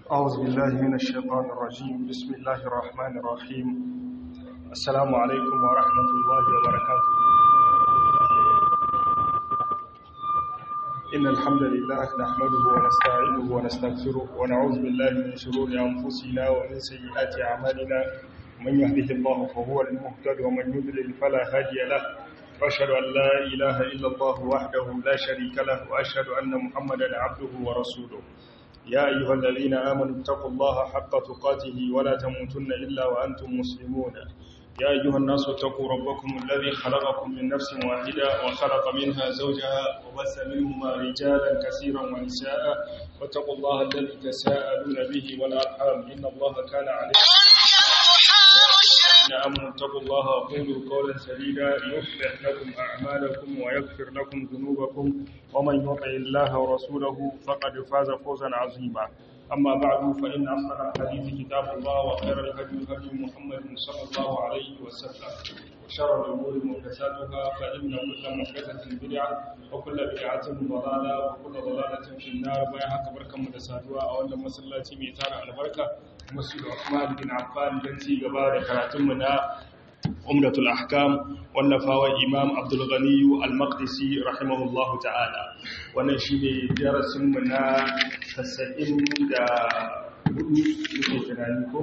أعوذ بالله من الشيطان الرجيم بسم الله الرحمن الرحيم السلام عليكم ورحمة الله وبركاته إن الحمد لله نحمده ونستعينه ونستغفره ونعوذ بالله من شرور أنفسنا ومن سيئات أعمالنا من يهده الله فهو المهتد ومن يضلل فلا هادي له وأشهد أن لا إله إلا الله وحده لا شريك له وأشهد أن محمدا عبده ورسوله يا أيها الذين آمنوا اتقوا الله حق تقاته ولا تموتن إلا وأنتم مسلمون يا أيها الناس اتقوا ربكم الذي خلقكم من نفس واحدة وخلق منها زوجها وبث منهما رجالا كثيرا ونساء واتقوا الله الذي تساءلون به والأرحام إن الله كان عليكم الذين آمنوا اتقوا الله وقولوا قولا سديدا يصلح لكم أعمالكم ويغفر لكم ذنوبكم ومن يطع الله ورسوله فقد فاز فوزا عظيما أما بعد فإن أصدق الحديث كتاب الله وخير الهدي هدي محمد صلى الله عليه وسلم وشر الأمور محدثاتها فإن كل محدثة بدعة وكل بدعة ضلالة وكل ضلالة في النار بيها كبركة مدساتها أولا مسلاتي ميتان البركة مسجد عثمان بن عفان بنتي غبار كراتمنا عمدة الأحكام والنفاوى إمام عبد الغني المقدسي رحمه الله تعالى ونشيد درس منا تسعين دا hudu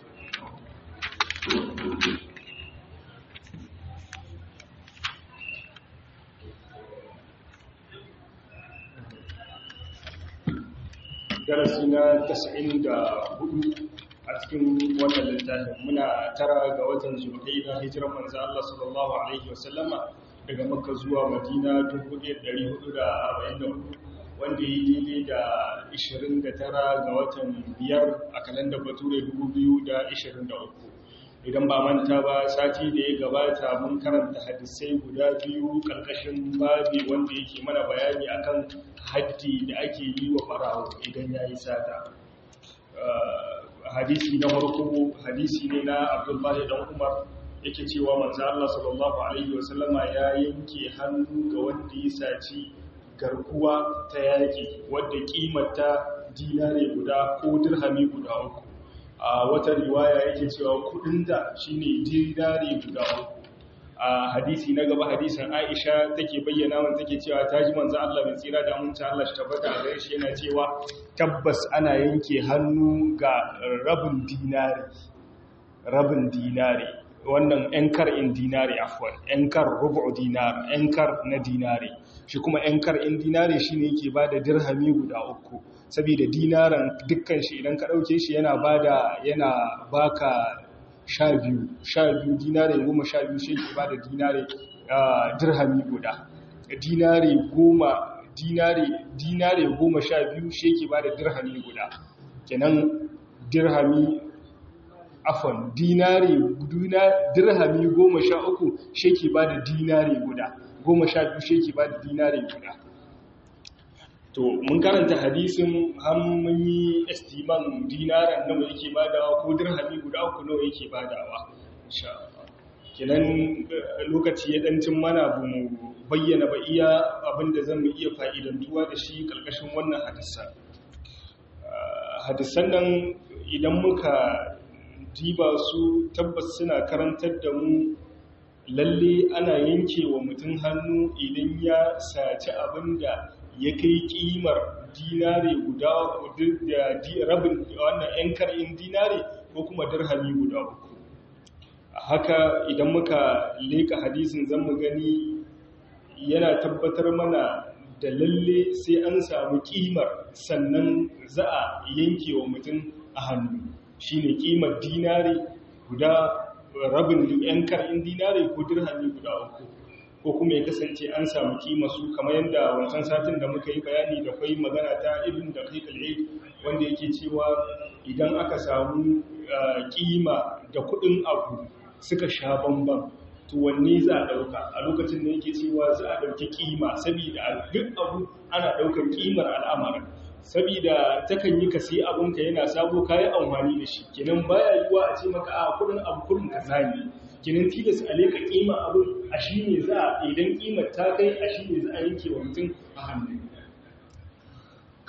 darasi na 94 a cikin wannan littafin muna tara ga watan zulhijja hijiran manzo Allah sallallahu alaihi wasallama daga makka zuwa madina 1444 wanda yi daidai da 29 ga watan biyar a kalandar bature 2023 idan ba manta ba sati da ya gabata mun karanta hadisai guda biyu karkashin babi wanda yake mana bayani akan haddi da ake yi wa farawo idan ya yi sata hadisi na farko hadisi ne na abdullahi dan umar yake cewa manzo Allah sallallahu alaihi wasallama ya yanke hannu ga wanda ya saci garkuwa ta yaki wadda kimarta dinare guda ko dirhami guda uku a wata riwaya yake cewa kudinta shine dinare guda uku a hadisi na gaba hadisin Aisha take bayyana man take cewa ta ji manzo Allah mai tsira da mun Allah shi tabbata a gare shi yana cewa tabbas ana yanke hannu ga rabin dinari rabin dinari wannan yankar in dinari afwan yankar rubu dinar yankar na dinari shi kuma yankar in dinari shine yake bada dirhami guda uku saboda dinaran dukkan shi idan ka dauke shi yana bada yana baka sha biyu sha biyu dinare goma sha biyu shi ke ba da dinare dirhami guda dinare goma dinare dinare goma sha biyu shi ke ba da dirhami guda kenan dirhami afon dinare dirhami goma sha uku shi ke ba da dinare guda goma sha biyu shi ke ba da dinare guda to mun karanta hadisin mun yi estiman dinaran nawa yake badawa ko dirhami guda uku nawa yake badawa insha Allah kenan lokaci ya dancin mana bu mu bayyana ba iya abinda zamu iya fa'idantuwa da shi kalkashin wannan hadisan hadisan nan idan muka diba su tabbas suna karantar da mu lalle ana yanke wa mutum hannu idan ya saci abinda ya kai kimar dinare guda da rabin wannan yan kar'in dinare ko kuma dirhami guda uku haka idan muka leka hadisin zan mu gani yana tabbatar mana da lalle sai an samu kimar sannan za a yanke wa mutum a hannu shine kimar dinare guda rabin yan kar'in dinare ko dirhami guda uku ko kuma ya kasance an samu kima su kamar yadda wancan satin da muka yi bayani da kwai magana ta ibn da kai wanda yake cewa idan aka samu kima da kudin abu suka sha bambam to wanne za a dauka a lokacin da yake cewa za a dauki kima saboda duk abu ana daukar kimar al'amarin saboda takan yi ka sai abinka yana sabo kayi amfani da shi kenan baya yiwa a ce maka a kudin abu kudin kaza ne kenan tilas a leka kima abin a shi ne za a idan kimar ta kai a shi ne za a yanke wa mutum a hannu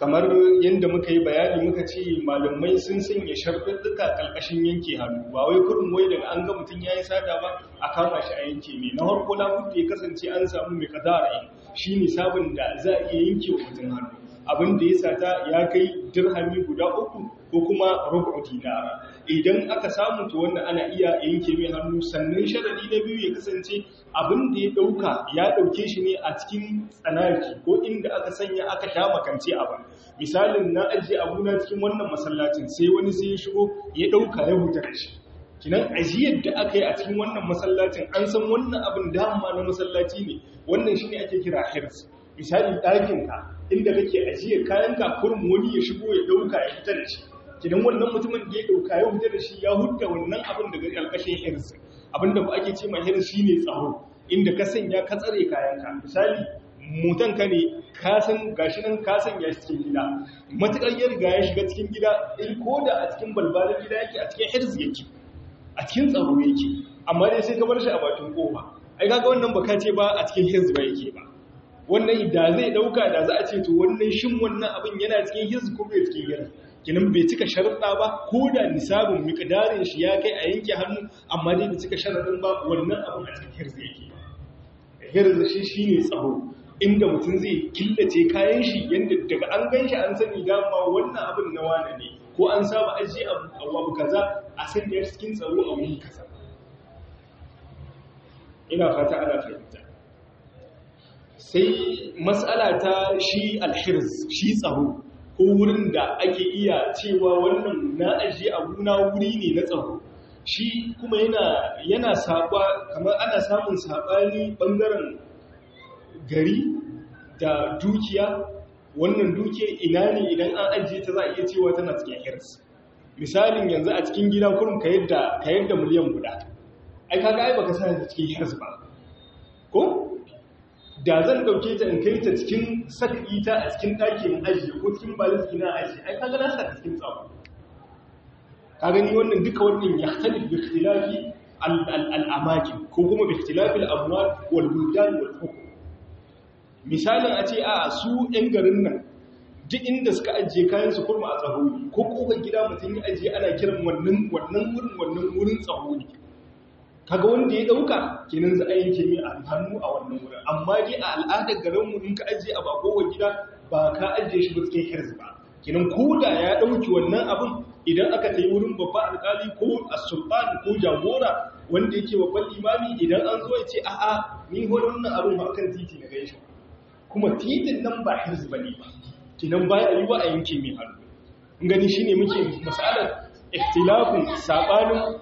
kamar yadda muka yi bayani muka ce malamai sun sanya sharɗuɗɗuka ƙarƙashin yanke hannu ba wai kurin wai daga an ga mutum ya yi sata ba a kama shi a yanke mai na harko labudda ya kasance an samu mai kadara shi ne sabon da za a iya yanke wa mutum hannu abin da ya sata ya kai dirhami guda uku ko kuma rubu dinara idan aka samu to wannan ana iya yanke mai hannu sannan sharadi na biyu ya kasance abin da ya dauka ya dauke shi ne a cikin tsanaki ko inda aka sanya aka sha makance abin misalin na ajiye abuna cikin wannan masallacin sai wani sai ya shigo ya dauka ya huta da shi kinan ajiyar da aka yi a cikin wannan masallacin an san wannan abin dama na masallaci ne wannan shine ake kira hirs misali ɗakinka inda kake ajiyar kayanka kurum wani ya shigo ya dauka ya fita da shi kidan wannan mutumin da ya dauka ya fita da shi ya hudda wannan abin daga ƙarƙashin hirs abinda ba ake ce ma hirs shine tsaro inda ka sanya ka tsare kayanka misali mutan ka ne ka san gashi nan ka sanya shi cikin gida matukar ya riga ya shiga cikin gida in ko da a cikin balbalin gida yake a cikin hirs yake a cikin tsaro yake amma dai sai ka bar shi a bakin kofa ai kaga wannan baka ce ba a cikin hirs ba yake ba wannan da zai dauka da za a ce to wannan shin wannan abin yana cikin hirs ko bai cikin hirs kinan bai cika sharuɗa ba ko da nisabin miƙdarin shi ya kai a yanke hannu amma dai bai cika sharaɗin ba wannan abin a cikin hirzi yake hirzi shi shine tsaro inda mutum zai killace kayan shi yadda daga an gan shi an sani dama wannan abin na wane ne ko an saba ajiye abu kaza a sanya cikin tsaro a wuri kaza ina fata ana fahimta sai matsala ta shi alhirz shi tsaro ko wurin da ake iya cewa wannan na ajiye abuna wuri ne na tsaro shi kuma yana yana saba kamar ana samun sabani bangaren gari da dukiya wannan dukiya ina ne idan an ajiye ta za a iya cewa tana cikin hirs misalin yanzu a cikin gida kurum ka yadda ka yadda miliyan guda ai kaga ai baka sa ta cikin hirs ba ko da zan dauke ta in kai ta cikin sak'i ta a cikin ɗakin ajiye ko cikin balisi na ajiye ai kaga na sa ta cikin tsaro ka gani wannan duka wannan ya talib bi ikhtilafi al-amakin ko kuma bi ikhtilafi al-amwal wal buldan wal hukm misalin a ce a su ɗan garin nan duk inda suka ajiye kayan su kurma a tsaro ne ko kofar gida mutum ya ajiye ana kiran wannan wannan wurin wannan wurin tsaro ne kaga wanda ya dauka kenan za a yanke mai hannu a wannan wurin amma dai a al'adar garinmu in ka ajiye a bakowar gida ba ka ajiye shi ba cikin hirz ba kenan ko da ya dauki wannan abin idan aka tayi wurin babban alkali ko as-sultan ko jagora wanda yake babban imami idan an zo ya ce a'a ni ho wannan abin ba kan titi na gaishe kuma titin nan ba hirz bane ba kenan baya yi wa a yanke mai hannu in gani shine muke misalan ikhtilafin sabanin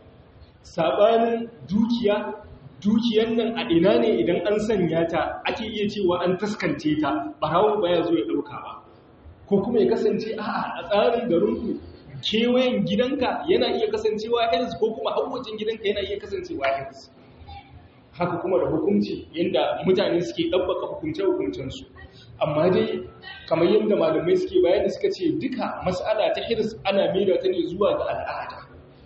sabanin dukiya dukiyan nan a ina ne idan an sanya ta ake iya cewa an taskance ta barawo baya zo ya dauka ba ko kuma ya kasance a a tsarin garinku kewayen gidanka yana iya kasancewa hills ko kuma hawacin gidanka yana iya kasancewa hills haka kuma da hukunci yadda mutane suke ɗabbaka hukunce-hukuncensu amma dai kamar yadda malamai suke bayani suka ce duka mas'ala ta hirs ana maida ta ne zuwa ga al'ada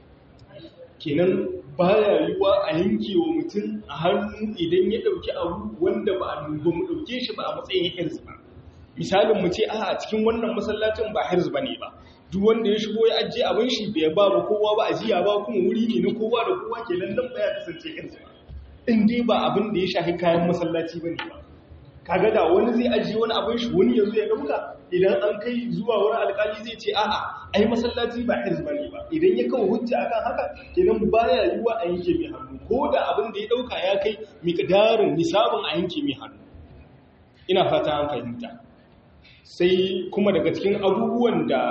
kenan baya yiwa a yanke wa mutum a hannu idan ya ɗauki abu wanda ba a ba mu ɗauke shi ba a matsayin hirz ba misalin mu ce a cikin wannan masallacin ba hirz ba ne ba duk wanda ya shigo ya ajiye abin shi bai ba ba kowa ba ajiya ba kuma wuri ne na kowa da kowa kenan nan baya kasance hirz ba in dai ba abin da ya shafi kayan masallaci ba ne ba kaga da wani zai ajiye wani abin shi wani ya zo ya ɗauka idan an kai zuwa wani alƙali zai ce a'a ai masallaci ba hirz bane ba idan ya kawo hujja akan haka kenan baya yiwa a yanke mai hannu ko da abin da ya ɗauka ya kai miqdarin nisabin a yanke mai hannu ina fata an fahimta sai kuma daga cikin abubuwan da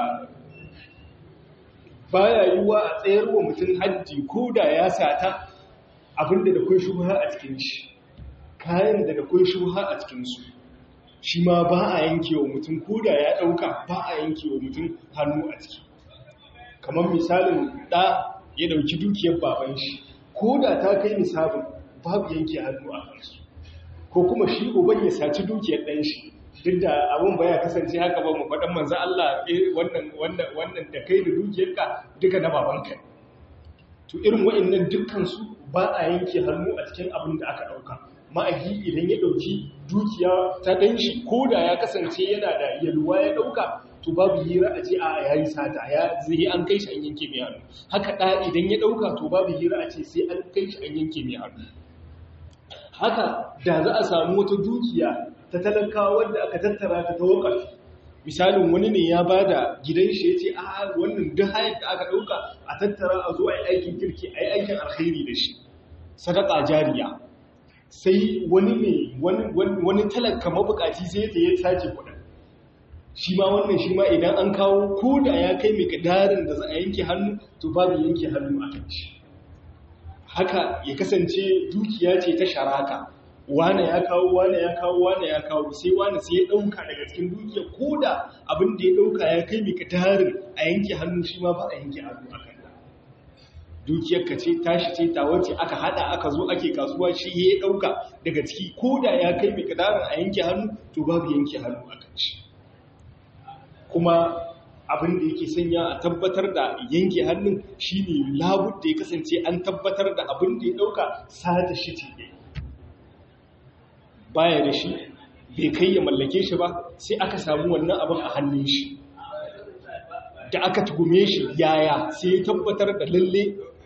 baya yiwa a tsayar wa mutum haddi ko da ya sata abinda da kai shubha a cikin shi kayan da da kai shubha a cikin su shi ma ba a yanke wa mutum ko da ya ɗauka ba a yanke wa mutum hannu a ciki kamar misalin ɗa ya ɗauki dukiyar baban shi ko da ta kai misabin babu yanke hannu a kansu ko kuma shi uban ya saci dukiyar ɗan shi duk da abin ba ya kasance haka ba mu faɗan manzo Allah wannan wannan wannan da kai da dukiyarka duka na babanka to irin wa'annan dukkan su ba a yanke hannu a cikin abin da aka ɗauka ma'ahi idan ya ɗauki dukiya ta ɗan shi ko da ya kasance yana da yalwa ya ɗauka to babu hira a ce a ya yi sata ya zai an kai shi an yanke mai hannu haka ɗa idan ya ɗauka to babu hira a ce sai an kai shi an yanke mai hannu haka da za a samu wata dukiya ta talakawa wanda aka tattara ta ta wakafi misalin wani ne ya ba da gidan shi ya ce a wannan duk hayar da aka ɗauka a tattara a zo a yi aikin kirki a yi aikin alkhairi da shi sadaka jariya sai wani ne wani talaka mabukaci sai ta ya sace kudin shi ma wannan shi ma idan an kawo ko da ya kai mai kadarin da za a yanke hannu to babu yanke hannu a kan shi haka ya kasance dukiya ce ta sharaka wane ya kawo wane ya kawo wane ya kawo sai wane sai ya dauka daga cikin dukiya ko da abin da ya dauka ya kai mai kadarin a yanke hannu shi ma ba a yanke hannu a kan dukiyar ka ce tashi ce ta wace aka hada aka zo ake kasuwa shi ya dauka daga ciki ko da ya kai mai kadarin a yanke hannu to babu yanke hannu a kan shi kuma abin da yake sanya a tabbatar da yanke hannun shine labud da ya kasance an tabbatar da abin da ya dauka sata shi ce ne baya da shi bai kai ya mallake shi ba sai aka samu wannan abin a hannun shi da aka tugume shi yaya sai ya tabbatar da lalle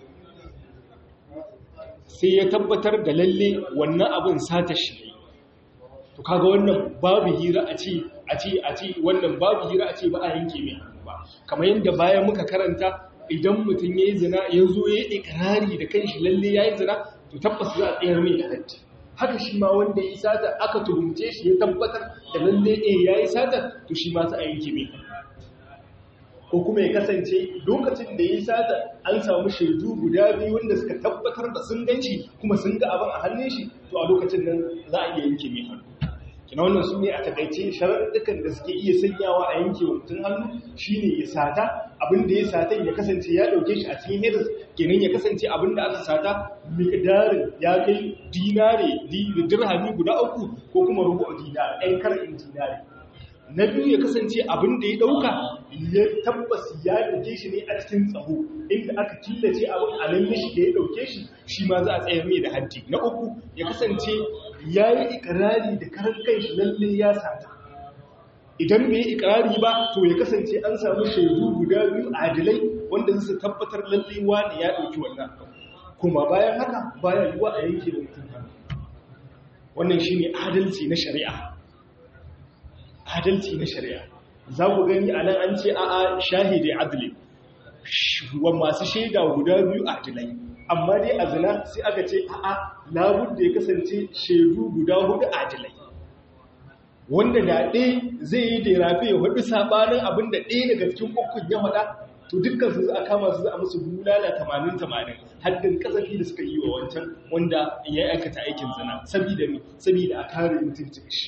sai ya tabbatar da lalle wannan abin sata shi ne to kaga wannan babu hira a ce a ce a ce wannan babu hira a ce ba a yanke mai hannu ba kamar yadda bayan muka karanta idan mutum ya yi zina ya zo ya yi ikirari da kanshi lalle ya yi zina to tabbas za a tsayar mai da haddi haka shi ma wanda ya yi sata aka tuhumce shi ya tabbatar da lalle eh ya yi sata to shi ma za a yanke mai ko kuma ya kasance lokacin da ya yi sata an samu shaidu guda biyu wanda suka tabbatar da sun ganci kuma sun ga abin a hannun shi to a lokacin nan za a iya yanke mai hannu kina wannan su ne a takaice sharaɗukan da suke iya sanyawa a yanke wa mutum hannu shine ya sata abin da ya sata ya kasance ya ɗauke shi a cikin hedis kenan ya kasance abin da aka sata miqdarin ya kai dinare dirhami guda uku ko kuma rubu dinar ɗan karin dinare na biyu ya kasance abin da ya ɗauka ya tabbas ya ɗauke shi ne a cikin tsaho inda aka killace abin a nan mishi da ya ɗauke shi shi ma za a tsayar mai da haddi na uku ya kasance ya yi ikirari da karan kai shi lalle ya sata idan bai yi ikirari ba to ya kasance an samu shaidu guda biyu adilai wanda su tabbatar lalle wani ya ɗauki wannan kuma bayan haka bayan yiwa a yanke da mutum wannan shine adalci na shari'a adalci na shari'a za ku gani a nan an ce a'a shahidi adli wa masu shaida guda biyu adilai amma dai a zina sai aka ce a'a labud da ya kasance shaidu guda hudu adilai wanda da ɗaya zai yi da rafi ya hudu sabanin abin da ɗaya daga cikin ukun ya faɗa to dukkan su za a kama su za a musu bulala tamanin tamanin haddin kasafi da suka yi wa wancan wanda ya aikata aikin zina sabida me sabida a kare mutuncin shi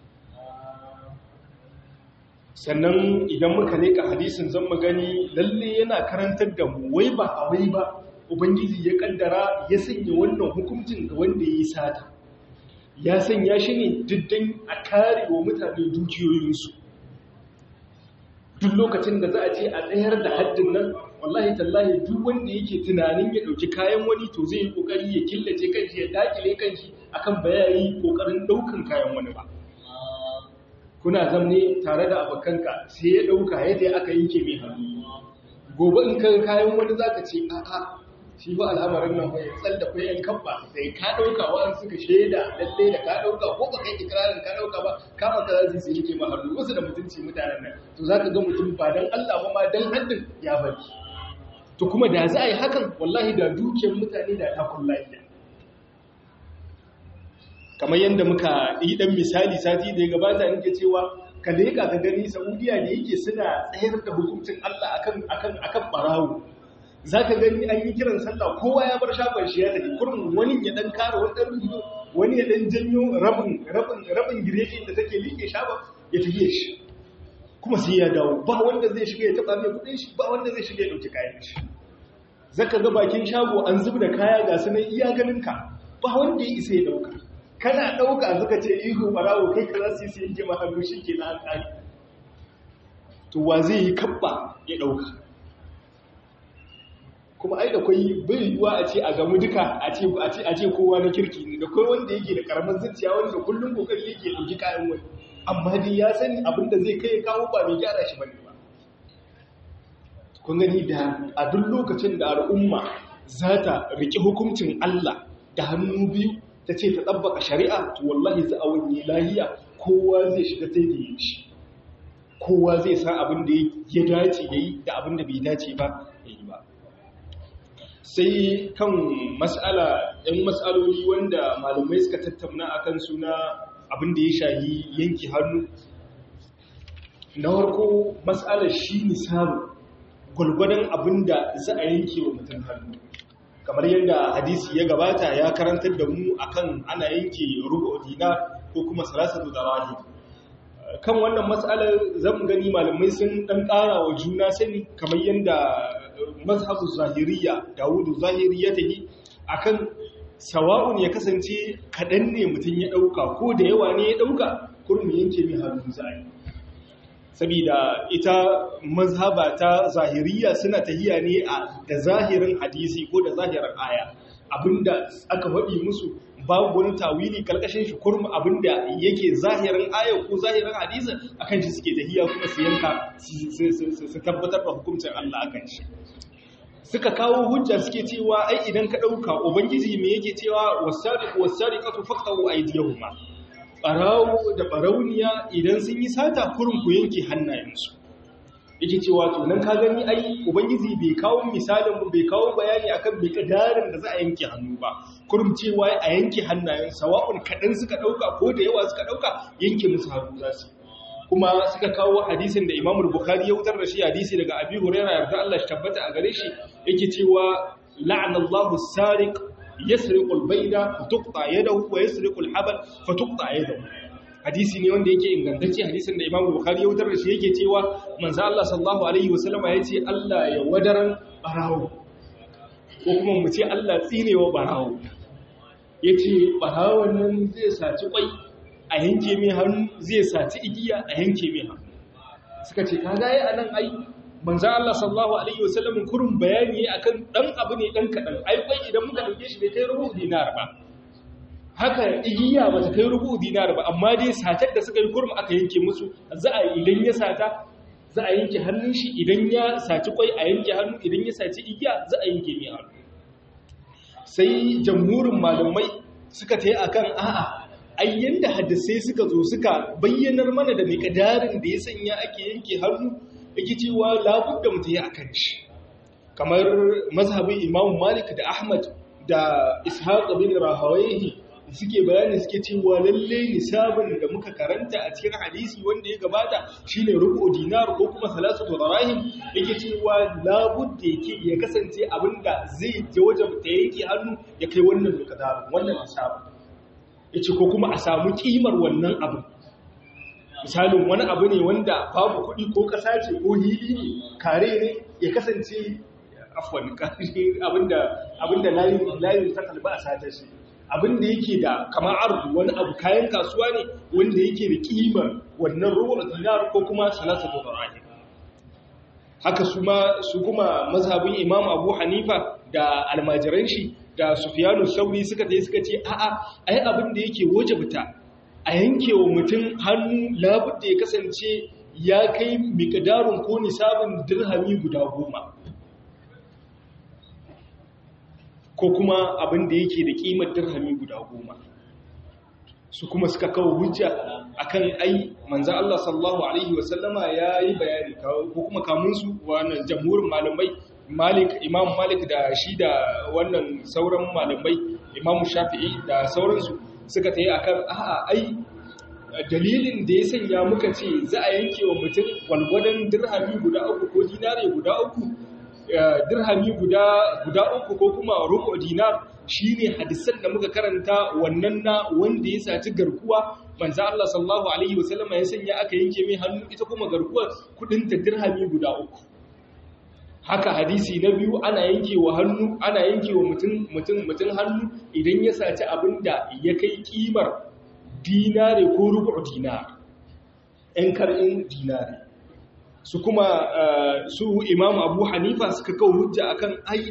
sannan idan muka leka hadisin zan mu gani lalle yana karantar da mu wai ba a wai ba ubangiji ya kaddara ya sanya wannan hukuncin ga wanda ya yi sata ya sanya shi ne diddan a kare wa mutane dukiyoyinsu duk lokacin da za a ce a tsayar da haddin nan wallahi tallahi duk wanda yake tunanin ya ɗauki kayan wani to zai yi ƙoƙari ya killace kanshi ya dakile kanshi akan bayayi ƙoƙarin ɗaukan kayan wani ba kuna zamne tare da abokanka sai ya ɗauka yadda aka yanke mai hannu gobe in kan kayan wani za ka ce a'a shi ba al'amarin nan bai tsalla ko yan kabba sai ka ɗauka wa'an suka shaida lalle da ka ɗauka ko ba kai ikirarin ka ɗauka ba kama ka zasu su yake ma hannu wasu da mutunci mutanen nan to za ka ga mutum ba dan Allah ba ma dan haddin ya bari to kuma da za a yi hakan wallahi da dukiyar mutane da ta kullahiya kamar yadda muka yi dan misali sati da ya gabata nake cewa ka leka ka gani Saudiya da yake suna tsayar da hukuncin Allah akan akan akan barawo zaka gani an yi kiran sallah kowa ya bar shafar shi ya tafi kurmin wani ya dan kare wani dan rubutu wani ya dan janyo rabin rabin rabin girekin da take liƙe shafa ya tafi shi kuma sai ya dawo ba wanda zai shiga ya taba mai kudin shi ba wanda zai shiga ya dauki kayan shi zaka ga bakin shago an zubda kaya ga sunan iya ganin ka ba wanda ya isa ya dauka kana ɗauka suka ce ihu ɓarawo kai ka za su yi su yanke mahannu shi ke na alƙari to wa zai yi kabba ya ɗauka kuma ai da kwai bai yiwuwa a ce a gamu duka a ce a ce kowa na kirki ne da kai wanda yake da karamin zuciya wanda kullum kokari yake dauki kayan wani amma dai ya sani abin da zai kai kawo ba mai gyara shi bane ba kun gani da a duk lokacin da al'umma za ta riƙe hukuncin Allah da hannu biyu ta ce ta ɗabbaka shari'a to wallahi za a wani lahiya kowa zai shiga sai da yin shi kowa zai san abin da ya dace ya yi da abin da bai dace ba ya yi ba sai kan mas'ala ɗan mas'aloli wanda malamai suka tattauna a kan suna abin da ya shahi yanki hannu na farko mas'alar shi nisabu gwalgwadon abin da za a yanke wa mutum hannu kamar yadda hadisi ya gabata ya karantar da mu akan ana yanke rubu dinar ko kuma salasatu darahi kan wannan matsalar zan gani malamai sun dan ƙara wa juna sani kamar yadda mazhabu zahiriya dawudu zahiri ya tafi akan sawa'un ya kasance kaɗan ne mutum ya ɗauka ko da yawa ne ya ɗauka kurmi yanke mai hannu zai saboda ita mazhaba ta zahiriya suna tahiya ne a da zahirin hadisi ko da zahirin aya abinda aka faɗi musu babu wani tawili kalkashin shi kurma abinda yake zahirin aya ko zahirin hadisi akan shi suke tahiya kuma su yanka su tabbatar da hukuncin Allah akan shi suka kawo hujja suke cewa ai idan ka dauka ubangiji me yake cewa wasariqu wasariqatu faqtu aydiyahuma barawo da barauniya idan sun yi sata kurin ku yanke hannayensu yake cewa to nan ka gani ai ubangiji bai kawo misalin mu bai kawo bayani akan miqdarin da za a yanke hannu ba kurum cewa a yanke hannayen sawa'un kadan suka dauka ko da yawa suka dauka yanke musu hannu za su kuma suka kawo hadisin da Imam Bukhari ya wutar da shi hadisi daga Abi Hurairah yarda Allah shi tabbata a gare shi yake cewa la'anallahu as-sariq yasriqu al-bayda fatuqta yadahu wa yasriqu al-habal fatuqta yadahu hadisi ne wanda yake ingantacce hadisin da Imam Bukhari ya wutar da shi yake cewa manzo Allah sallallahu alaihi wasallama yace Allah ya wadaran barawo ko kuma mu ce Allah tsinewa barawo yace barawon nan zai saci kwai a yanke mai hannu zai saci igiya a yanke mai hannu suka ce kaga yi anan ai manzo Allah sallallahu alaihi wasallam kurun bayani akan dan abu ne dan kadan ai kwai idan muka dauke shi bai kai rubu dinar ba haka igiya ba ta kai rubu dinar ba amma dai satar da suka yi kurum aka yanke musu za a idan ya sata za a yanke hannun shi idan ya saci kwai a yanke hannu idan ya saci igiya za a yanke mai hannu sai jamhurin malamai suka ta yi akan a'a ai yanda hadisai suka zo suka bayyanar mana da miƙadarin da ya sanya ake yanke hannu yake cewa labudda mutum ya akan shi kamar mazhabin imamu malik da ahmad da ishaq bin rahawayhi suke bayani suke cewa lalle nisabin da muka karanta a cikin hadisi wanda ya gabata shine rubu dinar ko kuma salasatu darahim yake cewa labudda yake ya kasance abinda zai je wajen ta yake hannu ya kai wannan miqdarin wannan nisabin yace ko kuma a samu kimar wannan abin misalin wani abu ne wanda babu kuɗi ko ƙasa ce ko hili ne kare ne ya kasance afwan abinda abinda layin layin ta kalba a satar shi abinda yake da kamar arzu wani abu kayan kasuwa ne wanda yake da kimar wannan ruwan dinar ko kuma salasatu dirham haka su ma su kuma mazhabin imam abu hanifa da almajiran shi da sufyanu sauri suka tayi suka ce a'a ai abin da yake wajibta a yanke wa mutum hannu labudda ya kasance ya kai miƙadarun ko nisabin dirhami guda goma ko kuma abin da yake da ƙimar dirhami guda goma su kuma suka kawo hujja akan ai manzan Allah sallallahu Alaihi wasallama ya yi bayani ko kuma kamunsu wannan jamhurin malamai malik imam malik da shi da wannan sauran malamai imam shafi'i da sauransu suka ta yi a kan a'a ai dalilin da ya sanya muka ce za a yanke wa mutum gwalgwadon dirhami guda uku ko dinare guda uku dirhami guda uku ko kuma rubu dinar shine hadisan da muka karanta wannan na wanda ya saci garkuwa manzo Allah sallallahu alaihi wasallam ya sanya aka yanke mai hannu ita kuma garkuwar kudin ta dirhami guda uku haka hadisi na biyu ana yanke wa hannu ana yanke wa mutum mutum mutum hannu idan ya saci abinda ya kai kimar dinare ko rubu dinar ɗan karɓin dinare su kuma su imam abu hanifa suka kawo hujja akan ai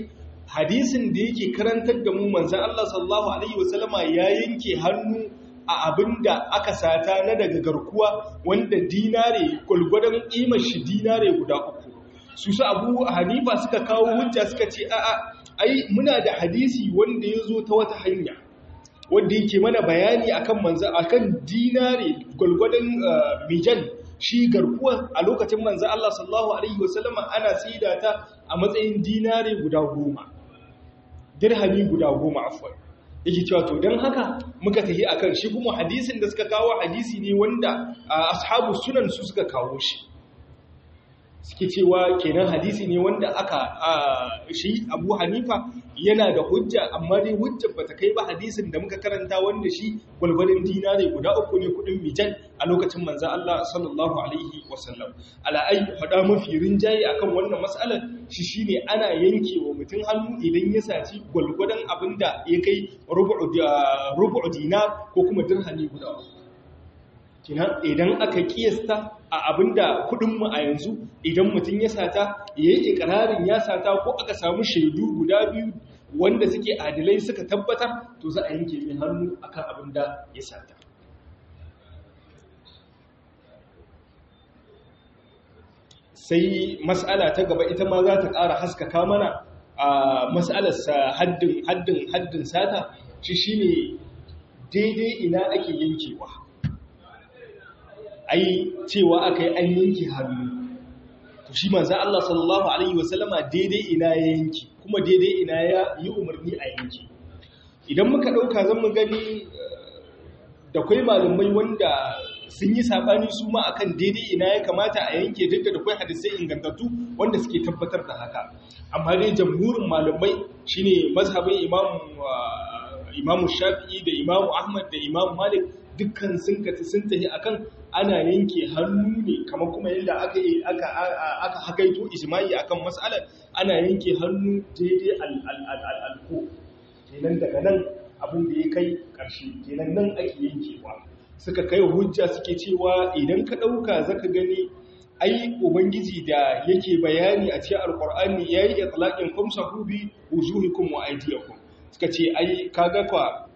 hadisin da yake karantar da mu manzan Allah sallallahu alaihi wasallama ya yanke hannu a abinda aka sata na daga garkuwa wanda dinare gwalgwadon ƙimar shi dinare guda uku su su abu hanifa suka kawo hujja suka ce a'a ai muna da hadisi wanda ya zo ta wata hanya wanda yake mana bayani akan manza akan dinare gwalgwadon mijan shi garkuwa a lokacin manza Allah sallallahu alaihi wasallama ana saida ta a matsayin dinare guda goma dirhami guda goma afwan yake cewa to don haka muka tafi akan shi kuma hadisin da suka kawo hadisi ne wanda ashabu sunan su suka kawo shi suke cewa kenan hadisi ne wanda aka shi abu hanifa yana da hujja amma dai hujjar bata kai ba hadisin da muka karanta wanda shi gwalgwalin dinare guda uku ne kudin mijan a lokacin manzan Allah sallallahu alaihi wasallam ala'ai faɗa mafi rinjaye akan wannan matsalar shi shine ana yanke wa mutum hannu idan ya saci gwalgwadon abin da ya kai rubu'u dinar ko kuma dirhami guda uku idan aka kiyasta a abinda kudinmu a yanzu idan mutum ya sata ya yi ikirarin ya sata ko aka samu shaidu guda biyu wanda suke adilai suka tabbatar to za a yanke mai hannu akan abinda ya sata sai mas'ala ta gaba ita ma za ta ƙara haskaka mana a mas'alarsa haddin haddin haddin sata shi shine daidai ina ake yankewa ai cewa aka yi an yanki hannu to shi manzo Allah sallallahu alaihi wasallama daidai ina ya yanki kuma daidai ina ya yi umarni a yanki idan muka dauka zan mu gani da kai malumai wanda sun yi sabani su ma akan daidai ina ya kamata a yanke duk da kai hadisai ingantattu wanda suke tabbatar da haka amma dai jamhurin malumai shine mazhabin imam imamu shafi'i da imamu ahmad da imamu malik dukkan sun kati sun tafi akan ana yanke hannu ne kamar kuma yadda aka aka aka hakaito ijma'i akan mas'alar ana yanke hannu daidai al-alko kenan daga nan abin da ya kai ƙarshe kenan nan ake yankewa suka kai hujja suke cewa idan ka ɗauka zaka gani ai ubangiji da yake bayani a cikin alqur'ani yayi itlaqin kumsahu bi wujuhikum wa aydiyakum suka ce ai kaga kwa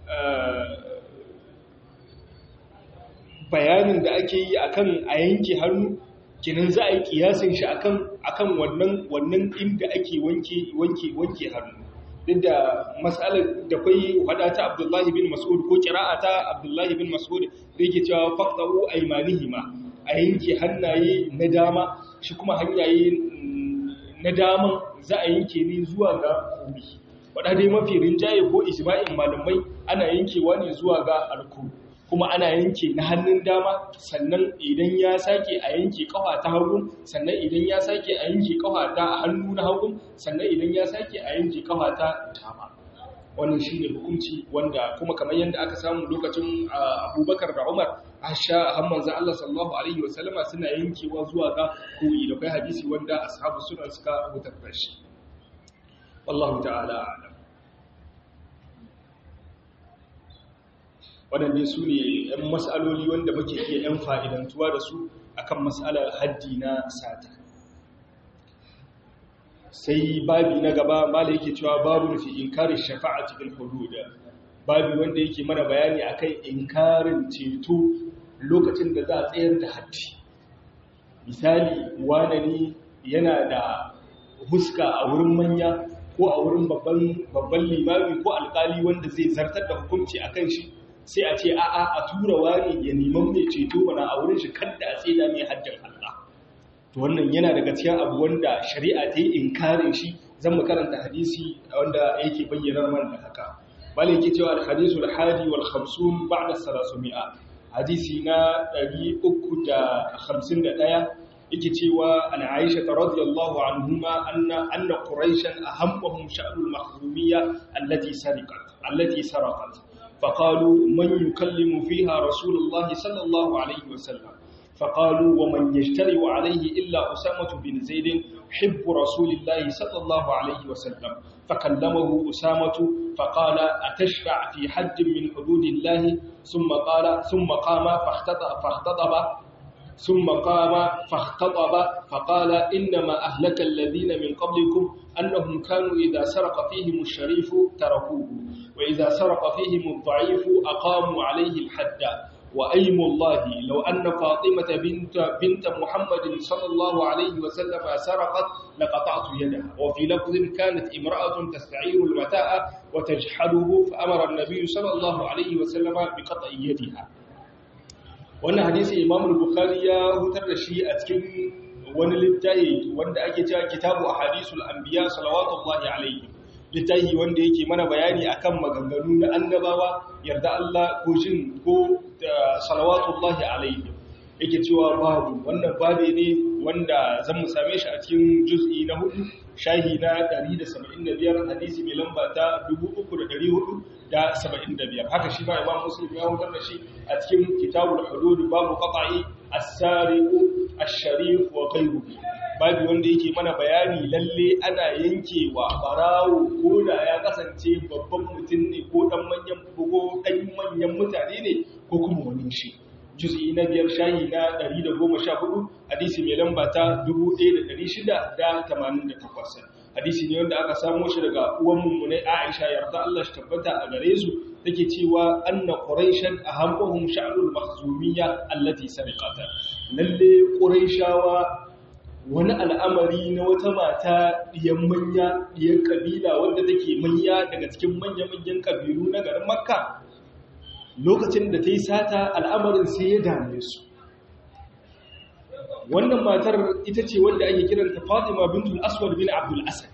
bayanin da ake yi akan a yanke hannu kinan za a yi kiyasin shi akan akan wannan wannan inda ake wanke wanke wanke hannu duk da mas'alar da kai hada ta Abdullahi bin Mas'ud ko qira'a ta Abdullahi bin Mas'ud da yake cewa faqtahu aymanihima a yanke hannaye na dama shi kuma hanyaye na daman za a yanke ne zuwa ga kuri wadda dai mafi rinjaye ko ijma'in malamai ana yankewa ne zuwa ga alku kuma ana yanke na hannun dama sannan idan ya sake a yanke kafa ta hagu sannan idan ya sake a yanke kafa ta hannu na hagu sannan idan ya sake a yanke kafa ta dama wannan shi ne hukunci wanda kuma kamar yadda aka samu lokacin abubakar da umar asha hamman za Allah sallallahu alaihi wasallama suna yankewa zuwa ga koyi da kai hadisi wanda ashabu suna suka rubuta shi wallahu ta'ala a'lam waɗanne su ne 'yan matsaloli wanda muke iya 'yan fa'idantuwa da su akan matsalar haddi na sata sai babi na gaba mala yake cewa babu nufi inkarin shafa'a cikin hududa babi wanda yake mana bayani akan inkarin ceto lokacin da za a tsayar da haddi misali wane ne yana da huska a wurin manya ko a wurin babban limami ko alkali wanda zai zartar da hukunci a kan shi sai a ce a'a a tura wani ya neman mai ceto wana a wurin shi kadda a tseda mai hajjar Allah to wannan yana daga cikin abu wanda shari'a ta yi inkarin shi zan mu karanta hadisi wanda yake bayyana man da haka bala yake cewa al-hadisul hadi wal 50 ba'da 300 hadisi na 351 yake cewa an Aisha radhiyallahu anhuma anna anna quraishan ahammahum sha'nul mahzumiyya allati sariqat allati sarqat فقالوا من يكلم فيها رسول الله صلى الله عليه وسلم فقالوا ومن يجترئ عليه إلا أسامة بن زيد حب رسول الله صلى الله عليه وسلم فكلمه أسامة فقال أتشفع في حد من حدود الله ثم قال ثم قام فاختطب, فاختطب ثم قام فاختطب فقال إنما أهلك الذين من قبلكم أنهم كانوا إذا سرق فيهم الشريف تركوه وإذا سرق فيهم الضعيف أقاموا عليه الحد وأيم الله لو أن فاطمة بنت, بنت محمد صلى الله عليه وسلم سرقت لقطعت يدها وفي لفظ كانت امرأة تستعير المتاع وتجحده فأمر النبي صلى الله عليه وسلم بقطع يدها wannan hadisi Imam Bukhari ya hutar da shi a cikin wani littafi wanda ake cewa Kitabu Ahadisul Anbiya salawatullahi alaihi littafi wanda yake mana bayani akan maganganu na annabawa yarda Allah ko jin ko salawatullahi alaihi yake cewa babu wannan babe ne wanda zan mu same shi a cikin juz'i na hudu shahi na 175 hadisi mai lamba ta 3475 haka shi ma imam muslim ya hutar da shi a cikin kitabul hudud babu qata'i as-sariqu ash-sharif wa ghayruhu babu wanda yake mana bayani lalle ana yankewa barawo ko da ya kasance babban mutum ne ko dan manyan ko dan manyan mutane ne ko kuma wani shi juz'i na biyar shahi na 114 hadisi mai lamba ta 1688 hadisi ne wanda aka samo shi daga uwan mummunai Aisha yarda Allah shi tabbata a gare su take cewa anna quraishan ahammuhum sha'nul makhzumiyya allati sariqata lalle quraishawa wani al'amari na wata mata diyan manya diyan kabila wanda take manya daga cikin manya-manyan kabilu na garin Makka lokacin da ta yi sata al'amarin sai ya dame su wannan matar ita ce wanda ake kiranta fatima bintul aswad bin abdul asad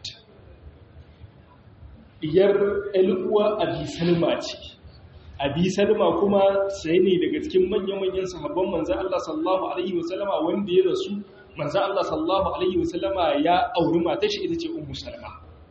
iyar eluwa abi salma ce abi salma kuma sai ne daga cikin manya-manyan sahabban manzan Allah sallallahu alaihi wasallama wanda ya rasu manzan Allah sallallahu alaihi wasallama ya auri matar shi ita ce ummu salma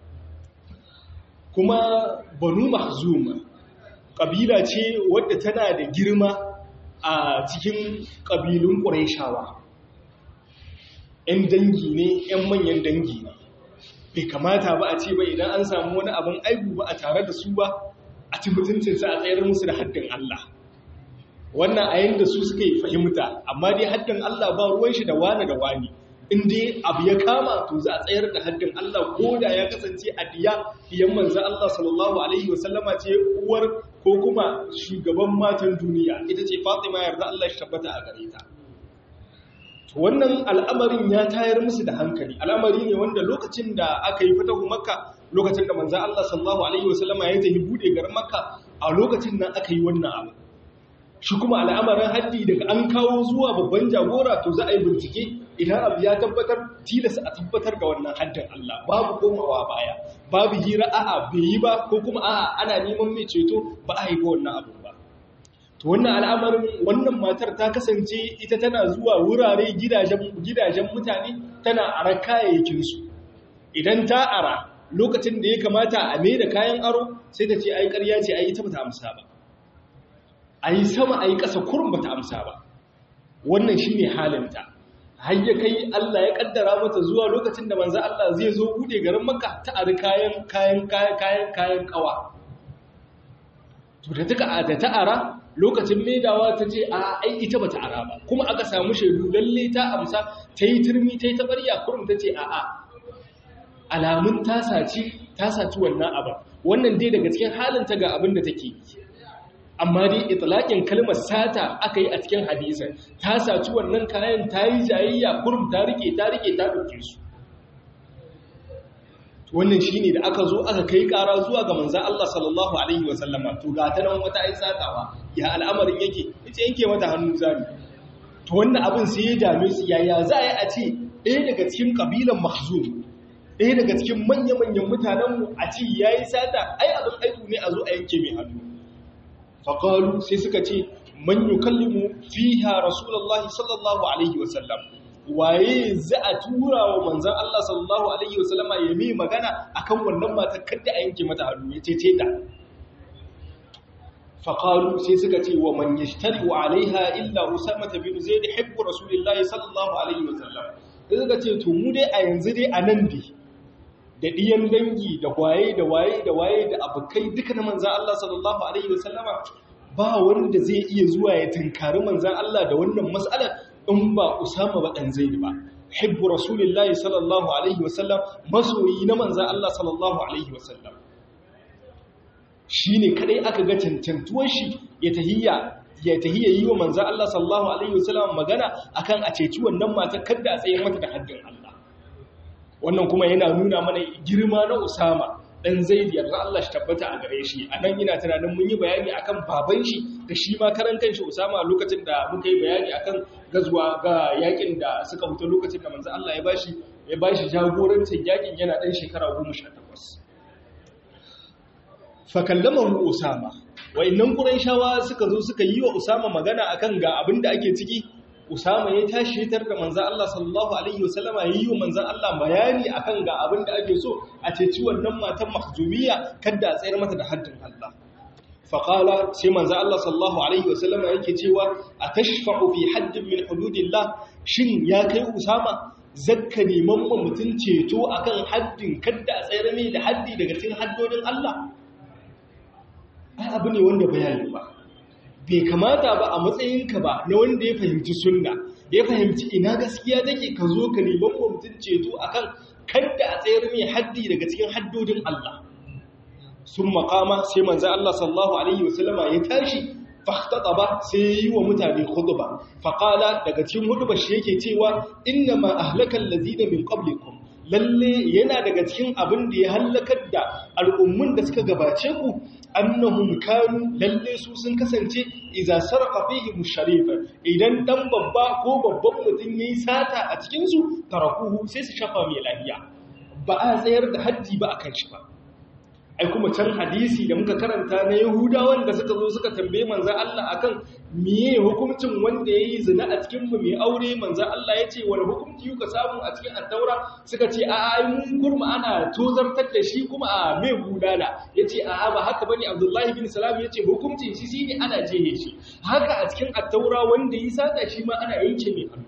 kuma banu mahzuma ƙabila ce wadda tana da girma a cikin ƙabilun ƙuraishawa ‘yan dangi ne ‘yan manyan dangi ne bai kamata ba a ce ba idan an samu wani abin aibu ba a tare da su ba a ci mutuncinsa a tsayar musu da haddin Allah wannan a yadda su suka yi fahimta amma dai haddin Allah ba ruwan shi da wani da wani in dai abu ya kama to za a tsayar da haddin Allah ko da ya kasance a diya diyan manzo Allah sallallahu alaihi wasallama ce uwar ko kuma shugaban matan duniya ita ce Fatima yarda Allah shi tabbata a gare ta to wannan al'amarin ya tayar musu da hankali al'amari ne wanda lokacin da aka yi fatahu makka lokacin da manzo Allah sallallahu alaihi wasallama ya tafi bude garin makka a lokacin nan aka yi wannan abu shi kuma al'amarin haddi daga an kawo zuwa babban jagora to za a yi bincike idan abu ya tabbatar tilasa a tabbatar da wannan haddin Allah babu komawa baya babu hira a'a bai yi ba ko kuma a'a ana neman mai ceto ba a yi ba wannan abu ba to wannan al'amarin wannan matar ta kasance ita tana zuwa wurare gidajen gidajen mutane tana ara kayayyakin su idan ta ara lokacin da ya kamata a mai da kayan aro sai ta ce ai ƙarya ce ai ita bata amsa ba ai sama ai ƙasa kurun bata amsa ba wannan shine halinta har ya kai Allah ya kaddara mata zuwa lokacin da manzo Allah zai zo bude garin Makka ta ari kayan kayan kayan kayan kawa to da taka da ta ara lokacin maidawa ta ce a ai ita bata ara ba kuma aka samu shaidu lalle ta amsa ta yi turmi ta yi tabarya kurum ta ce a a alamun ta saci ta saci wannan abin wannan dai daga cikin halin ta ga abin da take yi amma dai itlaqin kalmar sata aka yi a cikin hadisin ta saci wannan kayan ta yi jayayya kurum ta rike ta rike ta dauke su wannan shine da aka zo aka kai kara zuwa ga manzon Allah sallallahu alaihi wasallama to ga ta nan wata ai satawa ya al'amarin yake yace yanke mata hannu zami to wannan abin sai ya dame su yaya za a yi a ce ɗaya daga cikin kabilan mahzum ɗaya daga cikin manya-manyan mutanenmu a ce yayi sata ai abin aiku ne a zo a yanke mai hannu faƙalu sai suka ce man yi kallimu fiha rasulallah sallallahu alaihi wasallam waye za a tura wa manzan Allah sallallahu alaihi wasallama ya mai magana akan wannan mata kadda a yanke mata hannu ya ce ta faƙalu sai suka ce wa man yi shtari wa alaiha illa usama ta bin zai da hibbu rasulullah sallallahu alaihi wasallam sai suka ce to mu dai a yanzu dai a nan dai da ɗiyan dangi da waye da waye da waye da abokai duka na manzan Allah sallallahu Alaihi wasallama ba wanda zai iya zuwa ya tunkari manzan Allah da wannan matsalar in ba usama ba dan zaid ba hibbu rasulillahi sallallahu alaihi wasallam masoyi na manzan Allah sallallahu alaihi wasallam shine kadai aka ga cancantuwar shi ya tahiyya ya tahiyya yi wa manzan Allah sallallahu alaihi wasallam magana akan a ceci wannan mata kada a tsaye mata da haddin Allah wannan kuma yana nuna mana girma na Usama dan Zaid yarda Allah shi tabbata a gare shi anan ina tunanin mun yi bayani akan baban shi da shi ma karan kanshi Usama lokacin da muka yi bayani akan gazuwa ga yakin da suka fito lokacin da manzo Allah ya bashi ya bashi jagorancin yakin yana dan shekara 18 fa kallamahu Usama wayannan Qurayshawa suka zo suka yi wa Usama magana akan ga abin da ake ciki Usama ya tashi tar da manzan Allah sallallahu Alaihi wasallama ya yi wa manzan Allah bayani akan ga abin da ake so a ceci wannan matan mahjumiya kadda a tsayar mata da haddin Allah. Faƙala sai manzan Allah sallallahu Alaihi wasallama yake cewa a tashfa'u fi haddin min hududillah shin ya kai Usama zakka neman ma mutum ceto akan haddin kadda a tsayar mai da haddi daga cikin haddodin Allah? Ai abu ne wanda bayani ba. bai kamata ba a matsayinka ba na wanda ya fahimci sunna ya fahimci ina gaskiya take ka zo ka neman wa mutum ceto akan kadda a tsayar mai haddi daga cikin haddodin Allah sun makama sai manzan Allah sallallahu alaihi wasallama ya tashi ba sai yi wa mutane khutba faqala daga cikin hudubar shi yake cewa inna ma ahlakal ladina min qablikum lalle yana daga cikin abin da ya hallakar da al'ummun da suka gabace ku annahum kanu lalle su sun kasance idza sarqa fihi musharifa idan dan babba ko babban mutum yayi sata a cikin su tarakuhu sai su shafa mai lafiya ba a tsayar da haddi ba akan shi ba ai kuma can hadisi da muka karanta na yahudawan da suka zo suka tambaye manzan Allah akan miye hukuncin wanda ya yi zina a cikin mu mai aure manzan Allah ya ce wani hukunci yuka samu a cikin attaura suka ce a ai mun gurma ana tozartar da shi kuma a mai gudana ya ce a ba haka bane abdullahi bin salam ya ce hukuncin shi shine ana jehe shi haka a cikin attaura wanda ya sata shi ma ana yanke mai hannu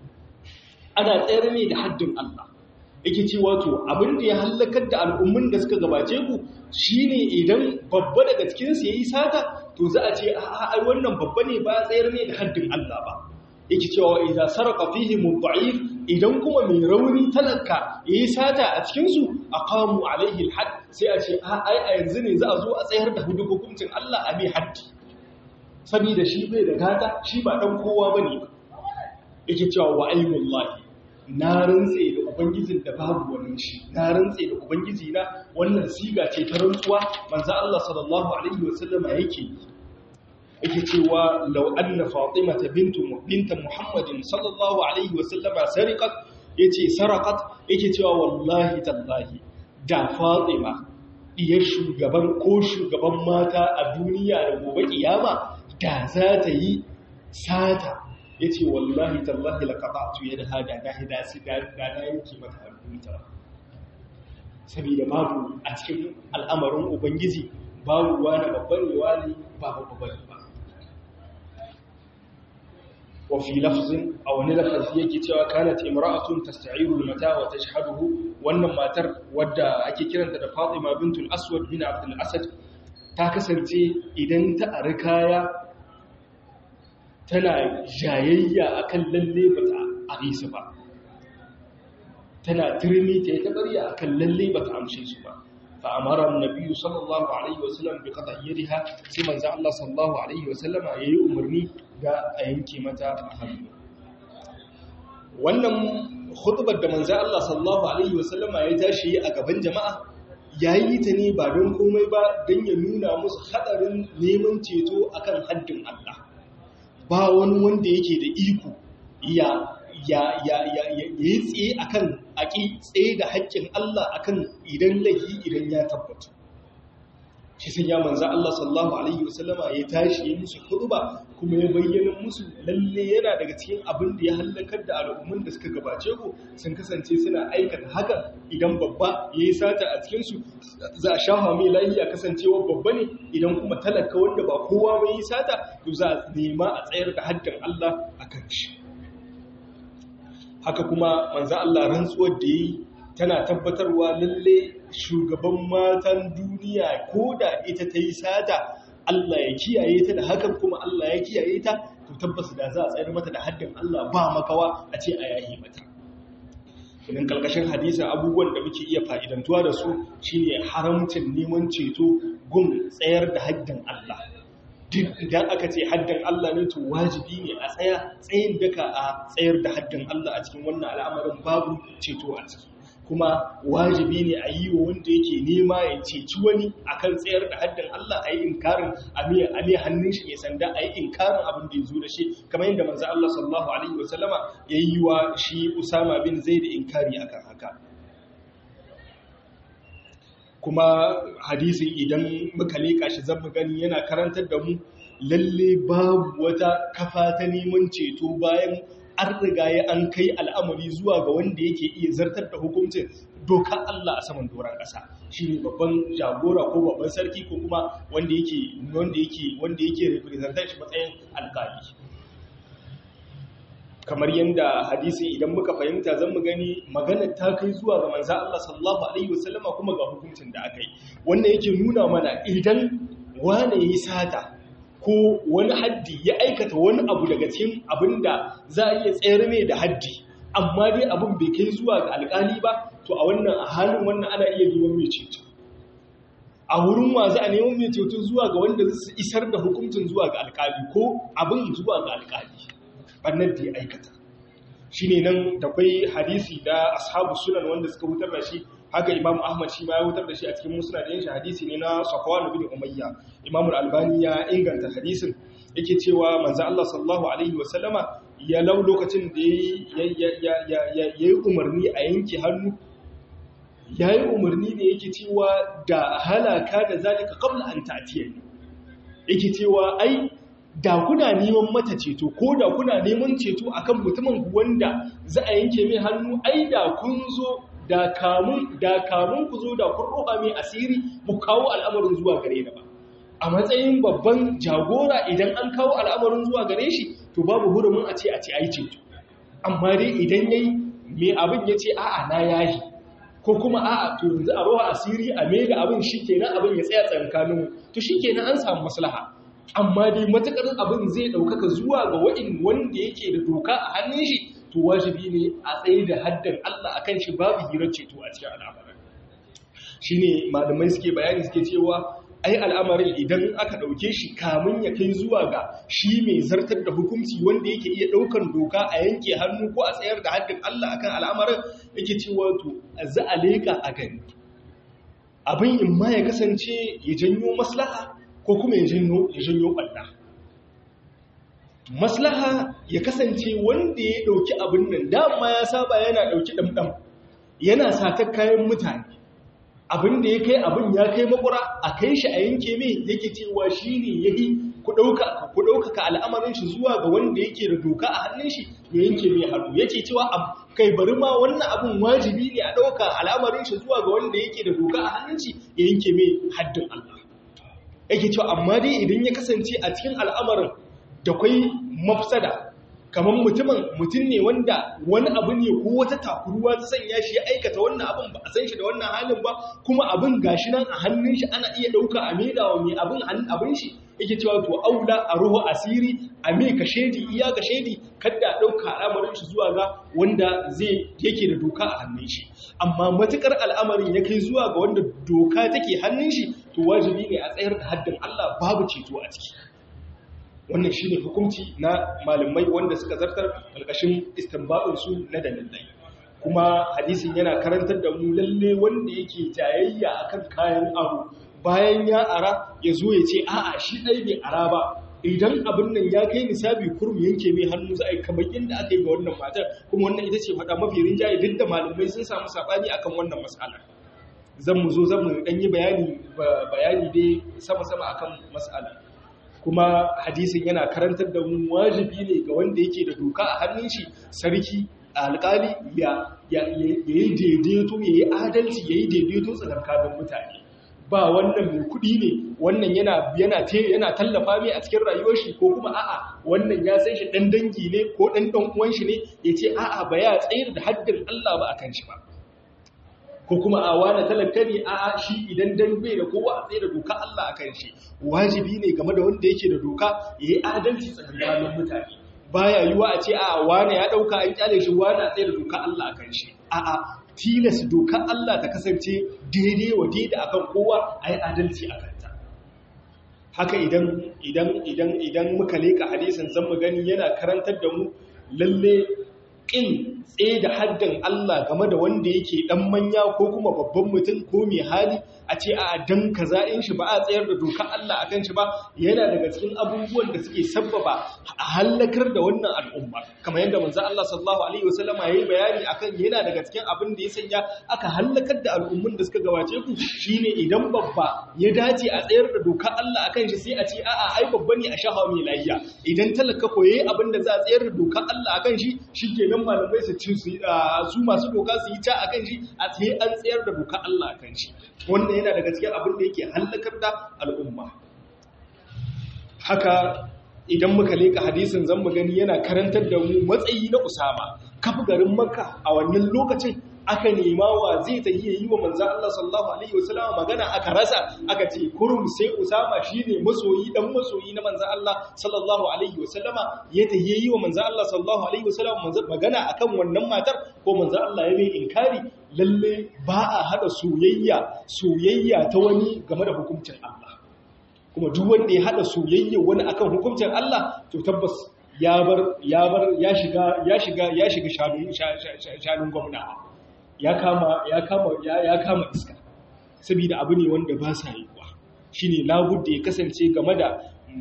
ana tsayar mai da haddin Allah yake ce wato abin da ya hallakar da al'ummin da suka gabace ku shine idan babba daga cikinsu ya yi sata to za a ce a wannan babba ne ba tsayar ne da haddin Allah ba yake cewa idan sarrafa fihi mudda'if idan kuma mai rauni talaka ya yi sata a cikinsu a kamu alaihi alhad sai a ce ai a yanzu ne za a zo a tsayar da hudu hukuncin Allah a mai haddi saboda shi bai da gata shi ba dan kowa bane yake cewa wa ayyullahi na rantse da ubangijin da babu wani shi na rantse da ubangiji na wannan siga ce ta rantsuwa manzo Allah sallallahu alaihi wasallama yake yake cewa law anna fatimata bintu binta muhammadin sallallahu alaihi wasallama sariqat yace saraqat yake cewa wallahi tallahi da fatima diyar shugaban ko shugaban mata a duniya da gobe kiyama da za ta yi sata ya ce wallahi tallahi laƙaɓatu ya da hada na hida su da na yanki mata hannunta saboda babu a cikin al'amarin ubangiji babu wani babban wani ba babban ba wafi lafzin a wani lafazi yake cewa kanat imra'atun tasta'iru al-mata wa tashhaduhu wannan matar wadda ake kiranta da Fatima bintul Aswad bin Abdul Asad ta kasance idan ta ari kaya tana jayayya akan lalle ba ta arisa ba tana turmi ta yi tabariya akan lalle ba ta amshe su ba fa amara annabi sallallahu alaihi wasallam bi qada'iha sai manzo Allah sallallahu alaihi wasallam yayi umarni da a yanke mata hannu wannan khutbar da manzo Allah sallallahu alaihi wasallam ya tashi a gaban jama'a yayi ta ne ba don komai ba don ya nuna musu hadarin neman ceto akan haddin Allah ba wani wanda yake da iko ya ya ya ya yi tsaye akan aki tsaye da haƙƙin Allah akan idan laifi idan ya tabbata shi sun ya manzo Allah sallallahu alaihi wasallama ya tashi ya musu khutba kuma ya bayyana musu lalle yana daga cikin abin da ya halakar da al'umman da suka gabace ku sun kasance suna aikata haka idan babba yayi sata a cikin su za a shafa mai lafiya kasancewa babba ne idan kuma talaka wanda ba kowa ba yi sata to za a nema a tsayar da haddin Allah akan shi haka kuma manzo Allah rantsuwar da yi tana tabbatarwa lalle shugaban matan duniya ko da ita ta yi sata Allah ya kiyaye ta da hakan kuma Allah ya kiyaye ta to to tabbas da za a tsayar mata da haddin Allah ba makawa a ce a yayi mata idan kalkashin hadisin abubuwan da muke iya fa'idantuwa da su shine haramcin neman ceto gun tsayar da haddin Allah duk idan aka ce haddin Allah ne to wajibi ne a tsaya tsayin daka a tsayar da haddin Allah a cikin wannan al'amarin babu ceto a ciki kuma wajibi ne a yi wa wanda yake nema ya ceci wani akan tsayar da haddin Allah a yi inkarin a mai hannun shi mai sanda a yi inkarin abin da ya zo da shi kamar yadda manzo Allah sallallahu alaihi wasallama ya yi wa shi Usama bin Zaid inkari akan haka kuma hadisin idan muka leƙa shi zan gani yana karantar da mu lalle babu wata kafa ta neman ceto bayan an riga ya an kai al'amari zuwa ga wanda yake iya zartar da hukuncin dokar Allah a saman doron ƙasa shi ne babban jagora ko babban sarki ko kuma wanda yake wanda yake wanda yake representant shi matsayin alƙali kamar yadda hadisi idan muka fahimta zan mu gani magana ta kai zuwa ga manzo Allah sallallahu alaihi wasallama kuma ga hukuncin da aka yi wannan yake nuna mana idan wane yi sata ko wani haddi ya aikata wani abu daga cikin abinda za a iya tsayar mai da haddi amma dai abin bai kai zuwa ga alkali ba to a wannan a halin wannan ana iya neman mai ceto a wurin wa za a neman mai ceto zuwa ga wanda su isar da hukuncin zuwa ga alkali ko abin zuwa ga alkali bannan da ya aikata shi ne nan da kwai hadisi da ashabu sunan wanda suka wutar da shi haka imam ahmad shi ma ya wutar da shi a cikin musnad din shi hadisi ne na safwan bin umayya imam al-albani ya inganta hadisin yake cewa manzo Allah sallallahu alaihi wa sallama ya lau lokacin da ya yi umarni a yanke hannu ya yi umarni da yake cewa da halaka da zalika qabla an ta'tiyani yake cewa ai da kuna neman mata ceto ko da kuna neman ceto akan mutumin wanda za a yanke mai hannu ai da kun zo da kamun da kamun ku zo da kun roƙa mai asiri mu kawo al'amarin zuwa gare da ba a matsayin babban jagora idan an kawo al'amarin zuwa gare shi to babu hurumin a ce a ce ai ceto amma dai idan yayi me abin yace a'a na yahi ko kuma a'a to yanzu a roha asiri a me da abin shikenan abin ya tsaya tsankanin to shikenan an samu maslaha amma dai matakar abin zai ɗaukaka zuwa ga wa'in wanda yake da doka a hannun shi to wajibi ne a tsaye da haddan Allah akan shi babu hirar ceto a cikin al'amarin shi ne malamai suke bayani suke cewa ai al'amarin idan aka ɗauke shi kamun ya kai zuwa ga shi mai zartar da hukunci wanda yake iya ɗaukan doka a yanke hannu ko a tsayar da haddin Allah akan al'amarin yake cewa to za a leƙa a gani abin in ma ya kasance ya janyo maslaha ko kuma ya janyo ɓalla. Maslaha ya kasance wanda ya ɗauki abin nan dama ya saba yana ɗauki ɗamɗam yana satar kayan mutane. Abin da ya kai abin ya kai makura a kai shi a yanke mai yake cewa shi ne ya yi ku ɗaukaka al'amarin shi zuwa ga wanda yake da doka a hannun shi ya yanke mai hannu yake cewa kai bari ma wannan abin wajibi ne a ɗauka al'amarin shi zuwa ga wanda yake da doka a hannun shi ya yanke mai haddin Allah. yake cewa amma dai idan ya kasance a cikin al'amarin da kwai mafsada kamar mutumin mutum ne wanda wani abu ne ko wata takuruwa ta sanya shi ya aikata wannan abin ba a san shi da wannan halin ba kuma abin gashi nan a hannun shi ana iya ɗauka a maida wa mai abin abin shi yake cewa to aula a ruhu asiri a me ka shedi iya ka shedi kada a ɗauka al'amarin shi zuwa ga wanda zai yake da doka a hannun shi amma matukar al'amarin ya kai zuwa ga wanda doka take hannun shi to wajibi ne a tsayar da haddin Allah babu ceto a ciki wannan shine hukunci na malamai wanda suka zartar alƙashin istinbadin su na dalilai kuma hadisin yana karantar da mu lalle wanda yake tayayya akan kayan abu bayan ya ara ya zo ya ce a'a shi ɗai bai ara ba idan abin nan ya kai nisabi kurum yanke mai hannu za a yi kamar yadda aka yi ga wannan matar kuma wannan ita ce faɗa mafi rinjaye duk da malamai sun samu saɓani akan wannan matsala zan mu zo zan mu ɗan yi bayani bayani dai sama-sama akan matsala kuma hadisin yana karantar da mu wajibi ne ga wanda yake da doka a hannun shi sarki alƙali ya yi daidaito ya yi adalci ya yi daidaito tsakankanin mutane ba wannan mai kuɗi ne wannan yana yana yana tallafa mai a cikin rayuwar shi ko kuma a'a wannan ya san shi dan dangi ne ko dan dan uwan shi ne yace a'a ba ya tsayar da haddin Allah ba akan shi ba ko kuma a wani talaka ne a shi idan dan bai da kowa a tsaye da doka Allah a kan shi wajibi ne game da wanda yake da doka ya yi adalci tsakanin mutane baya yiwa a ce a wani ya dauka an kyale shi wani a tsaye da doka Allah a kan shi a a tilas doka Allah ta kasance daidai wa daidai akan kowa a yi adalci a kanta haka idan idan idan idan muka leka hadisin zan mu gani yana karantar da mu lalle ƙin tsaye da haddin Allah game da wanda yake ɗan manya ko kuma babban mutum ko mai hali a ce a dan kaza in shi ba a tsayar da dokar Allah a kan shi ba yana daga cikin abubuwan da suke sabbaba a hallakar da wannan al'umma kamar yadda manzo Allah sallallahu alaihi wasallam ya yi bayani akan yana daga cikin abin da ya sanya aka hallakar da al'ummun da suka gabace ku shine idan babba ya dace a tsayar da dokar Allah akan shi sai a ce a'a ai babba ne a shahawa mai lafiya idan talaka koye abin da za a tsayar da dokar Allah akan shi shikenan malamai su ci su masu doka su yi ta akan shi a sai an tsayar da dokar Allah akan shi wannan yana daga cikin abin da yake hallakar da al'umma haka idan muka leka hadisin zan gani yana karantar da mu matsayi na usama kafa garin makka a wannan lokacin aka nema wa zai ta iya yi wa manzan Allah sallallahu Alaihi wasallama magana aka rasa aka ce kurum sai usama shi ne masoyi dan masoyi na manzan Allah sallallahu Alaihi wasallama ya ta yi wa manzan Allah sallallahu Alaihi wasallama magana akan wannan matar ko manzan Allah ya mai inkari lalle ba a hada soyayya soyayya ta wani game da hukuncin Allah kuma duk wanda ya hada soyayya wani akan hukuncin Allah to tabbas ya bar ya bar ya shiga ya shiga ya shiga shanun shanun gwamnati ya kama ya kama ya kama iska saboda abu ne wanda ba sa yiwuwa shine labudda ya kasance game da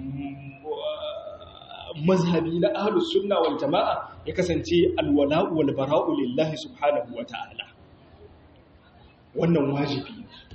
mazhabi na ahlus sunna wal jamaa ya kasance alwala'u wal bara'u lillahi subhanahu wa ta'ala wannan wajibi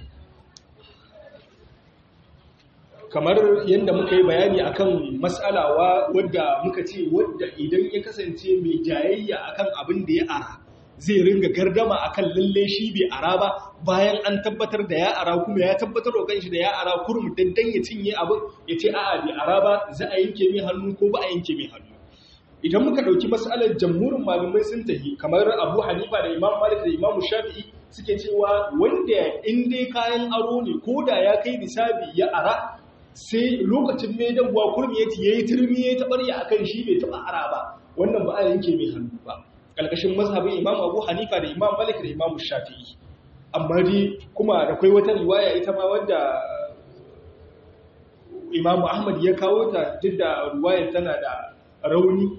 kamar yadda muka yi bayani akan mas'alawa wadda muka ce wadda idan ya kasance mai jayayya akan abin da ya ara zai ringa gardama akan lalle shi bai ara ba bayan an tabbatar da ya ara kuma ya tabbatar da kanshi da ya ara kurum dandan ya cinye abin ya ce a'a bai ara ba za a yanke mai hannu ko ba a yanke mai hannu idan muka dauki mas'alar jamhurin malamai sun tafi kamar Abu Hanifa da Imam Malik da Imam Shafi'i suke cewa wanda in dai kayan aro ne ko da ya kai nisabi ya ara sai lokacin mai dabuwa kurmi ya yayi turmi ya tabarya akan shi bai taba ara ba wannan ba a yanke mai hannu ba ƙalƙashin mazhabin imam abu hanifa da imam malik da imam shafi'i amma dai kuma da kai wata riwaya ita ma wadda imam ahmad ya kawo ta duk da riwayar tana da rauni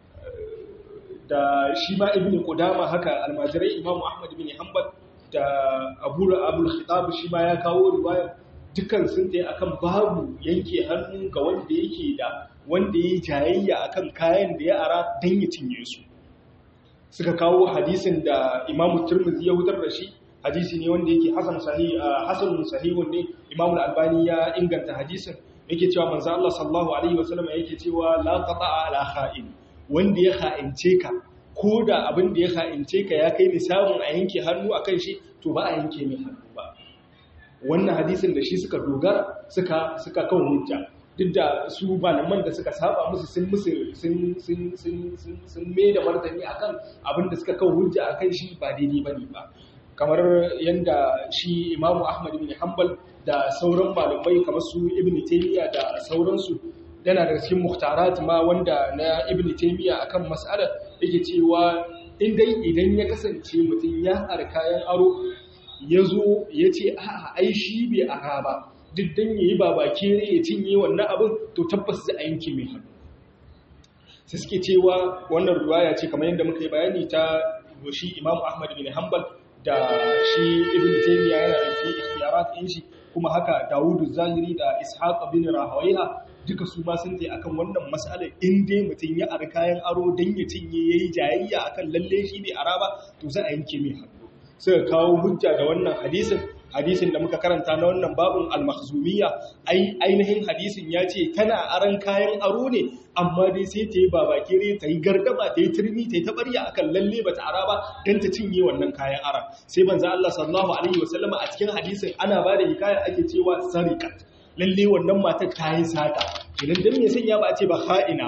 da shi ma ibn qudama haka almajirai imam ahmad bin hanbal da abu abul khitab shi ma ya kawo riwayar dukkan sun tayi akan babu yanke hannu ga wanda yake da wanda yayi jayayya akan kayan da ya ara dan ya cinye su suka kawo hadisin da Imam Tirmidhi ya hutar da shi hadisi ne wanda yake hasan sahih hasanun sahihun ne Imam Al-Albani ya inganta hadisin yake cewa manzo Allah sallallahu alaihi wasallam yake cewa la qata'a ala kha'in wanda ya kha'ince ka ko da abin da ya kha'ince ka ya kai misalin a yanke hannu akan shi to ba a yanke mai hannu ba wannan hadisin da shi suka dogara suka suka kawo hujja duk da su malaman da suka saba musu sun musu sun sun sun sun sun mai da martani akan abin da suka kawo hujja akan shi ba daidai bane ba kamar yanda shi Imam Ahmad bin Hanbal da sauran malamai kamar su Ibn Taymiyyah da sauransu yana da cikin muhtarat ma wanda na Ibn Taymiyyah akan mas'alar yake cewa in dai idan ya kasance mutum ya har kayan aro ya zo ya ce a'a ai shi bai ara ba duk dan yayi babake ne ya cinye wannan abin to tabbas zai a yanke mai hannu sai suke cewa wannan ruwaya ce kamar yadda muka yi bayani ta shi Imam Ahmad bin Hanbal da shi Ibn Taymiyyah yana da fi ikhtiyarat din shi kuma haka Dawud Zahiri da Ishaq bin Rahawayha duka su ma sun je akan wannan mas'alar in dai mutum ya ar kayan aro dan ya cinye yayi jayayya akan lalle shi bai ara ba to za a yanke mai hannu suka kawo hujja da wannan hadisin hadisin da muka karanta na wannan babun al-makhzumiyya ai ainihin hadisin ya ce tana aran kayan aro ne amma dai sai ta yi babakire ta yi gardama ta yi turmi ta yi tabarya akan lalle ba ta ara ba don ta cinye wannan kayan aran sai banza Allah sallallahu alaihi wasallama a cikin hadisin ana ba da hikaya ake cewa sariqat lalle wannan matar ta yi sata idan dan me sanya ba a ce ba ha'ina ba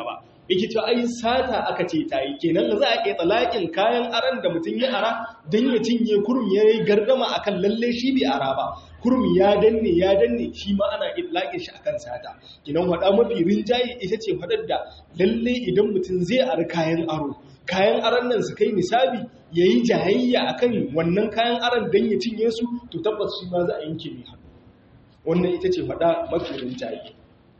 yake cewa ai sata aka ce ta yi kenan za a iya tsalakin kayan aran da mutum ya ara don ya cinye kurum ya yi gardama akan lalle shi bai ara ba kurum ya danne ya danne shi ma ana itlaƙin shi akan sata kenan wada mafi rinjaye ita ce fadar da lalle idan mutum zai ara kayan aro kayan aran nan su kai nisabi ya yi jayayya akan wannan kayan aran don ya cinye su to tabbas shi ma za a yanke mai hannu wannan ita ce fada mafi rinjaye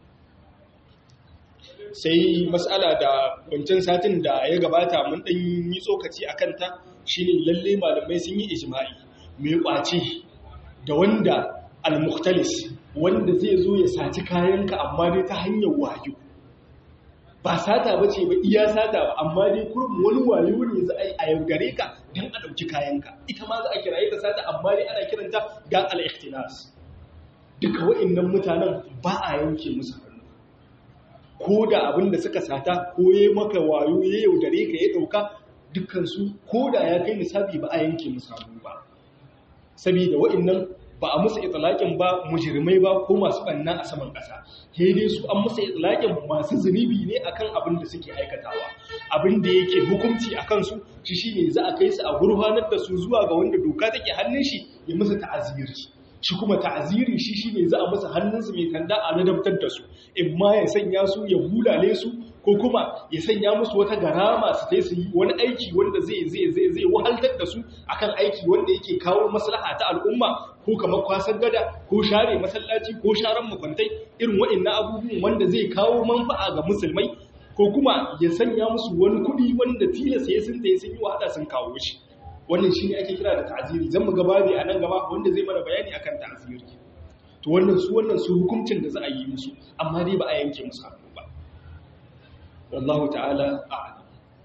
sai matsala da wancan satin da ya gabata mun ɗan yi tsokaci a kanta shine lalle malamai sun yi ijma'i mai ƙwace da wanda al-mukhtalis wanda zai zo ya saci kayanka amma dai ta hanyar wayo ba sata ba ce ba iya sata ba amma dai kurum wani wayo ne za a yi a yaudare ka don a ɗauki kayanka ita ma za a kiraye ta sata amma dai ana kiranta ga al-ikhtinas duka wa'annan mutanen ba a yanke musu hannu ko da abin da suka sata ko ya maka wayo ya yaudare ka ya ɗauka dukansu ko da ya kai nisabi ba a yanke musu hannu ba saboda wa'annan ba a musu itilaƙin ba mujirmai ba ko masu ɓanna a saman ƙasa sai dai su an musu itilaƙin masu zunubi ne akan abin da suke aikatawa abin da yake hukunci a kansu shi shine za a kai su a gurfanar da su zuwa ga wanda doka take hannun shi ya musu ta'aziri shi kuma ta'aziri shi shine za a musu hannunsu mai kanda a ladabtar da su in ma ya sanya su ya bulale su ko kuma ya sanya musu wata garama su tai su yi wani aiki wanda zai zai zai zai wahaltar da su akan aiki wanda yake kawo maslaha ta al'umma ko kamar kwasan gada ko share masallaci ko sharan makwantai irin waɗannan abubuwan wanda zai kawo manfa'a ga musulmai ko kuma ya sanya musu wani kuɗi wanda tilasta ya sun tayi sun yi wahala sun kawo shi wannan shine ake kira da ta'ziri zan mu gaba ne a nan gaba wanda zai mana bayani akan ta'ziri to wannan su wannan su hukuncin da za a yi musu amma dai ba a yanke musu hannu ba wallahu ta'ala a'lam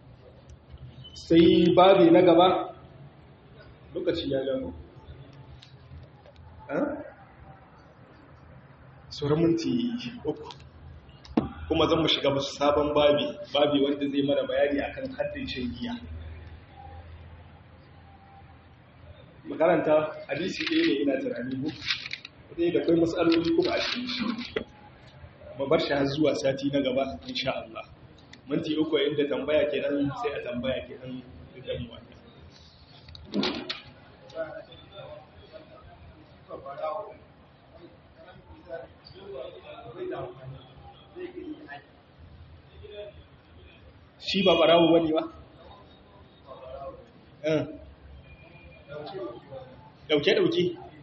sai babi na gaba lokaci ya gano sauran minti uku kuma zan mu shiga musu sabon babi babi wanda zai mana bayani akan haddin shan giya makaranta hadisi ɗaya ne ina tunani ku ɗaya da kai matsaloli kuma a cikin shi bar shi har zuwa sati na gaba insha Allah minti uku inda tambaya kenan sai a tambaya kenan idan mu wanda shi ba barawo bane ba eh dauke-dauke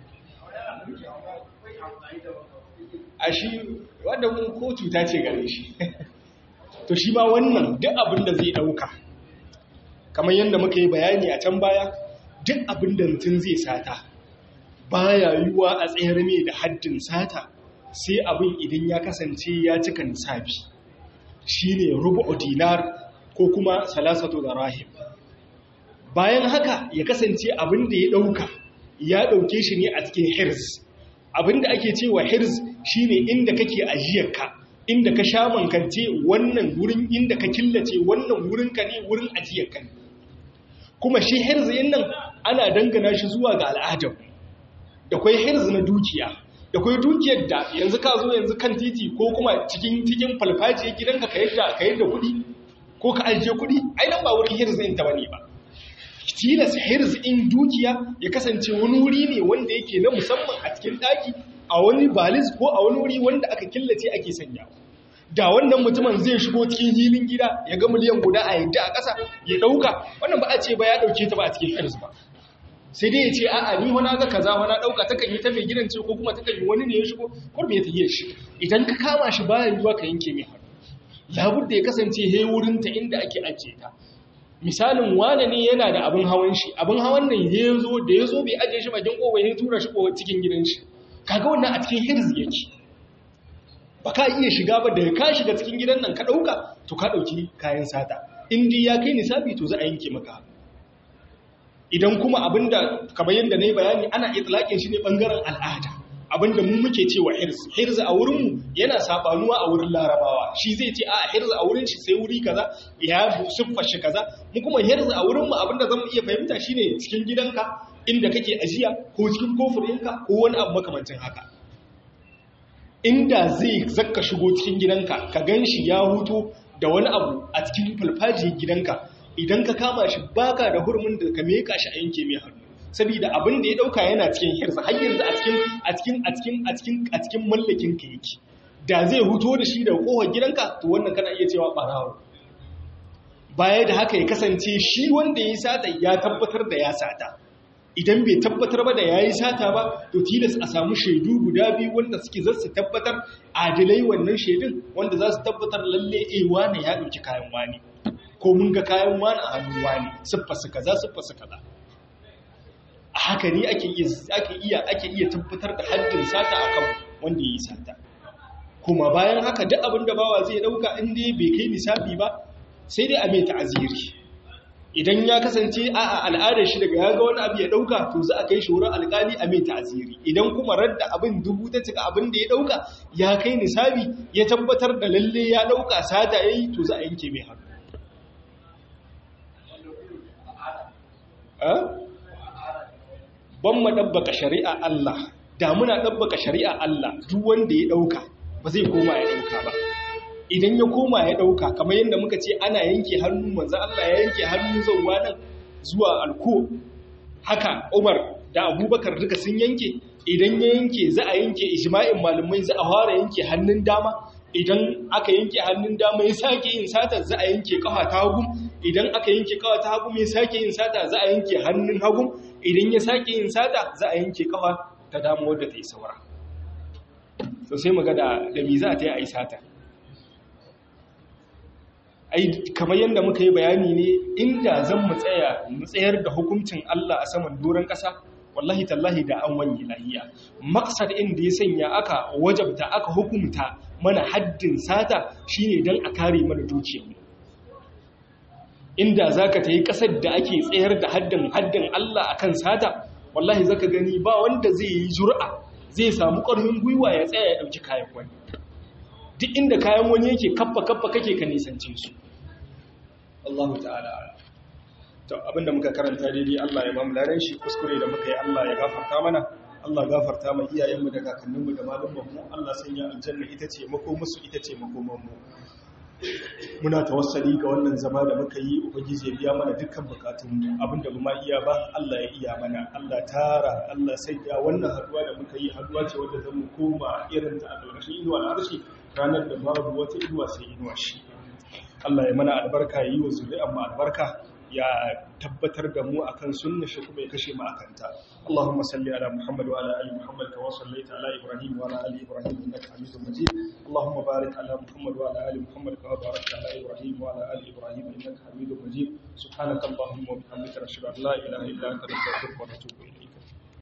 a shi wadda mun ko cuta ce gare shi to shi ma wannan duk abin da zai dauka kamar yadda muka yi bayani a can baya duk abin da mutum zai sata baya yiwuwa a tsayar mai da haddin sata sai abin idan ya kasance ya cika nisabi shine rubu dinar ko kuma salasatu da rahim bayan haka ya kasance abin da ya ɗauka ya ɗauke shi ne a cikin hirz abin da ake cewa hirz shine inda kake ajiyarka inda ka sha mankance wannan wurin inda ka killace wannan wurinka ne wurin ajiyarka ne kuma shi hirz yin nan ana dangana shi zuwa ga al'adar da kwai hirz na dukiya da kwai dukiyar da yanzu ka zo yanzu kan titi ko kuma cikin cikin falfajiyar gidanka ka yadda ka yadda kuɗi ko ka ajiye kuɗi ai nan ba wurin hirz ɗin ta bane ba tilas hirz in dukiya ya kasance wani wuri ne wanda yake na musamman a cikin daki a wani balis ko a wani wuri wanda aka killace ake sanya da wannan mutumin zai shigo cikin hilin gida ya ga miliyan guda a yadda a ƙasa ya ɗauka wannan ba a ce ba ya ɗauke ta ba a cikin hirz ba sai dai ya ce a'a ni wani ga kaza wani ɗauka takan yi ta mai gidan ce ko kuma takan yi wani ne ya shigo ko me ta yi shi idan ka kama shi bayan yiwa ka yanke mai hannu labudda ya kasance he wurin ta inda ake ajiye ta misalin wane ne yana da abin hawan shi abin hawan nan ya zo da ya zo bai ajiye shi bakin kowa ya tura shi kowa cikin gidan shi kaga wannan a cikin hirz yake ba ka iya shiga ba da ka shiga cikin gidan nan ka ɗauka to ka ɗauki kayan sata indi ya kai nisabi to za a yanke maka idan kuma abinda kamar yadda na yi bayani ana itlaƙin shi ne ɓangaren al'ada abinda mu muke cewa hirz hirz a wurinmu yana sabanuwa a wurin larabawa shi zai ce a hirz a wurin shi sai wuri kaza ya siffar shi kaza mu kuma hirz a wurinmu abinda zamu iya fahimta shine cikin gidanka inda kake ajiya ko cikin kofurinka ko wani abu makamancin haka inda zai zakka shigo cikin gidanka ka ganshi ya huto da wani abu a cikin falfajiyar gidanka idan ka kama shi baka da hurumin da ka meka shi a yanke mai hannu saboda abin da ya dauka yana cikin hirsa har yanzu a cikin a cikin a cikin a cikin a cikin mallakin ka yake da zai huto da shi daga kofar gidanka to wannan kana iya cewa barawo baya da haka ya kasance shi wanda ya sata ya tabbatar da ya sata idan bai tabbatar ba da yayi sata ba to tilas a samu shaidu guda biyu wanda suke za su tabbatar adilai wannan shaidun wanda za su tabbatar lalle eh wane ya dauki kayan wani ko mun ga kayan wani a hannun wani siffa su kaza siffa su kaza a haka ne ake iya ake iya ake iya tabbatar da haddin sata akan wanda yayi sata kuma bayan haka duk abin da bawa zai dauka in dai bai kai nisabi ba sai dai a mai ta'aziri idan ya kasance a al'adar shi daga ya ga wani abu ya dauka to za a kai shi wurin alkali a mai ta'aziri idan kuma radda abin dubu ta cika abin da ya dauka ya kai nisabi ya tabbatar da lalle ya dauka sata yayi to za a yanke mai hannu ban ma dabbaka shari'a Allah da muna dabbaka shari'a Allah duk wanda ya dauka ba zai koma ya dauka ba idan ya koma ya dauka kamar yadda muka ce ana yanke hannu manzo Allah ya yanke hannu zauwa nan zuwa alko haka Umar da Abubakar duka sun yanke idan ya yanke za a yanke ijma'in malumai za a fara yanke hannun dama idan aka yanke hannun dama ya sake yin sata za a yanke kafa ta hagu idan aka yanke kafa ta hagu ya sake yin sata za a yanke hannun hagu idan ya sake yin sata za a yanke kafa ta dama wadda ta yi saura so sai mu ga da da me za ta yi a yi sata ai kamar yadda muka yi bayani ne inda zan mu tsaya mu tsayar da hukuncin Allah a saman doron ƙasa wallahi tallahi da an wanye lahiya maksad inda ya sanya aka wajabta aka hukumta mana haddin sata shine dan a kare mana dukiyarmu inda zaka tayi kasar da ake tsayar da haddin haddin Allah akan sata wallahi zaka gani ba wanda zai yi jur'a zai samu ƙarfin gwiwa ya tsaya ya dauki kayan wani duk inda kayan wani yake kaffa kaffa kake ka nisance su Allahu ta'ala to abinda muka karanta daidai Allah ya ba mu ladan shi kuskure da muka yi Allah ya gafarta mana Allah gafarta ma iyayenmu da kakanninmu da malumanmu Allah sanya aljanna ita ce makomusu ita ce makomanmu muna tawassali ga wannan zama da muka yi ubangiji ya biya mana dukkan bukatunmu abinda ba ma iya ba Allah ya iya mana Allah tara Allah sanya wannan haduwa da muka yi haduwa ce wadda zan mu koma irin ta a lokacin inuwa na arshi ranar da babu wata inuwa sai inuwa shi Allah ya mana albarka yi wa zuri'an mu albarka ya tabbatar da mu akan sunna shi kuma ya kashe mu akan ta Allahumma salli ala Muhammad wa ala ali Muhammad kama sallaita ala Ibrahim wa ala ali Ibrahim innaka Hamidum Majid Allahumma barik ala Muhammad wa ala ali Muhammad kama barakta ala Ibrahim wa ala ali Ibrahim innaka Hamidum Majid subhanaka Allahumma wa bihamdika ashhadu an la ilaha illa anta astaghfiruka wa atubu ilayk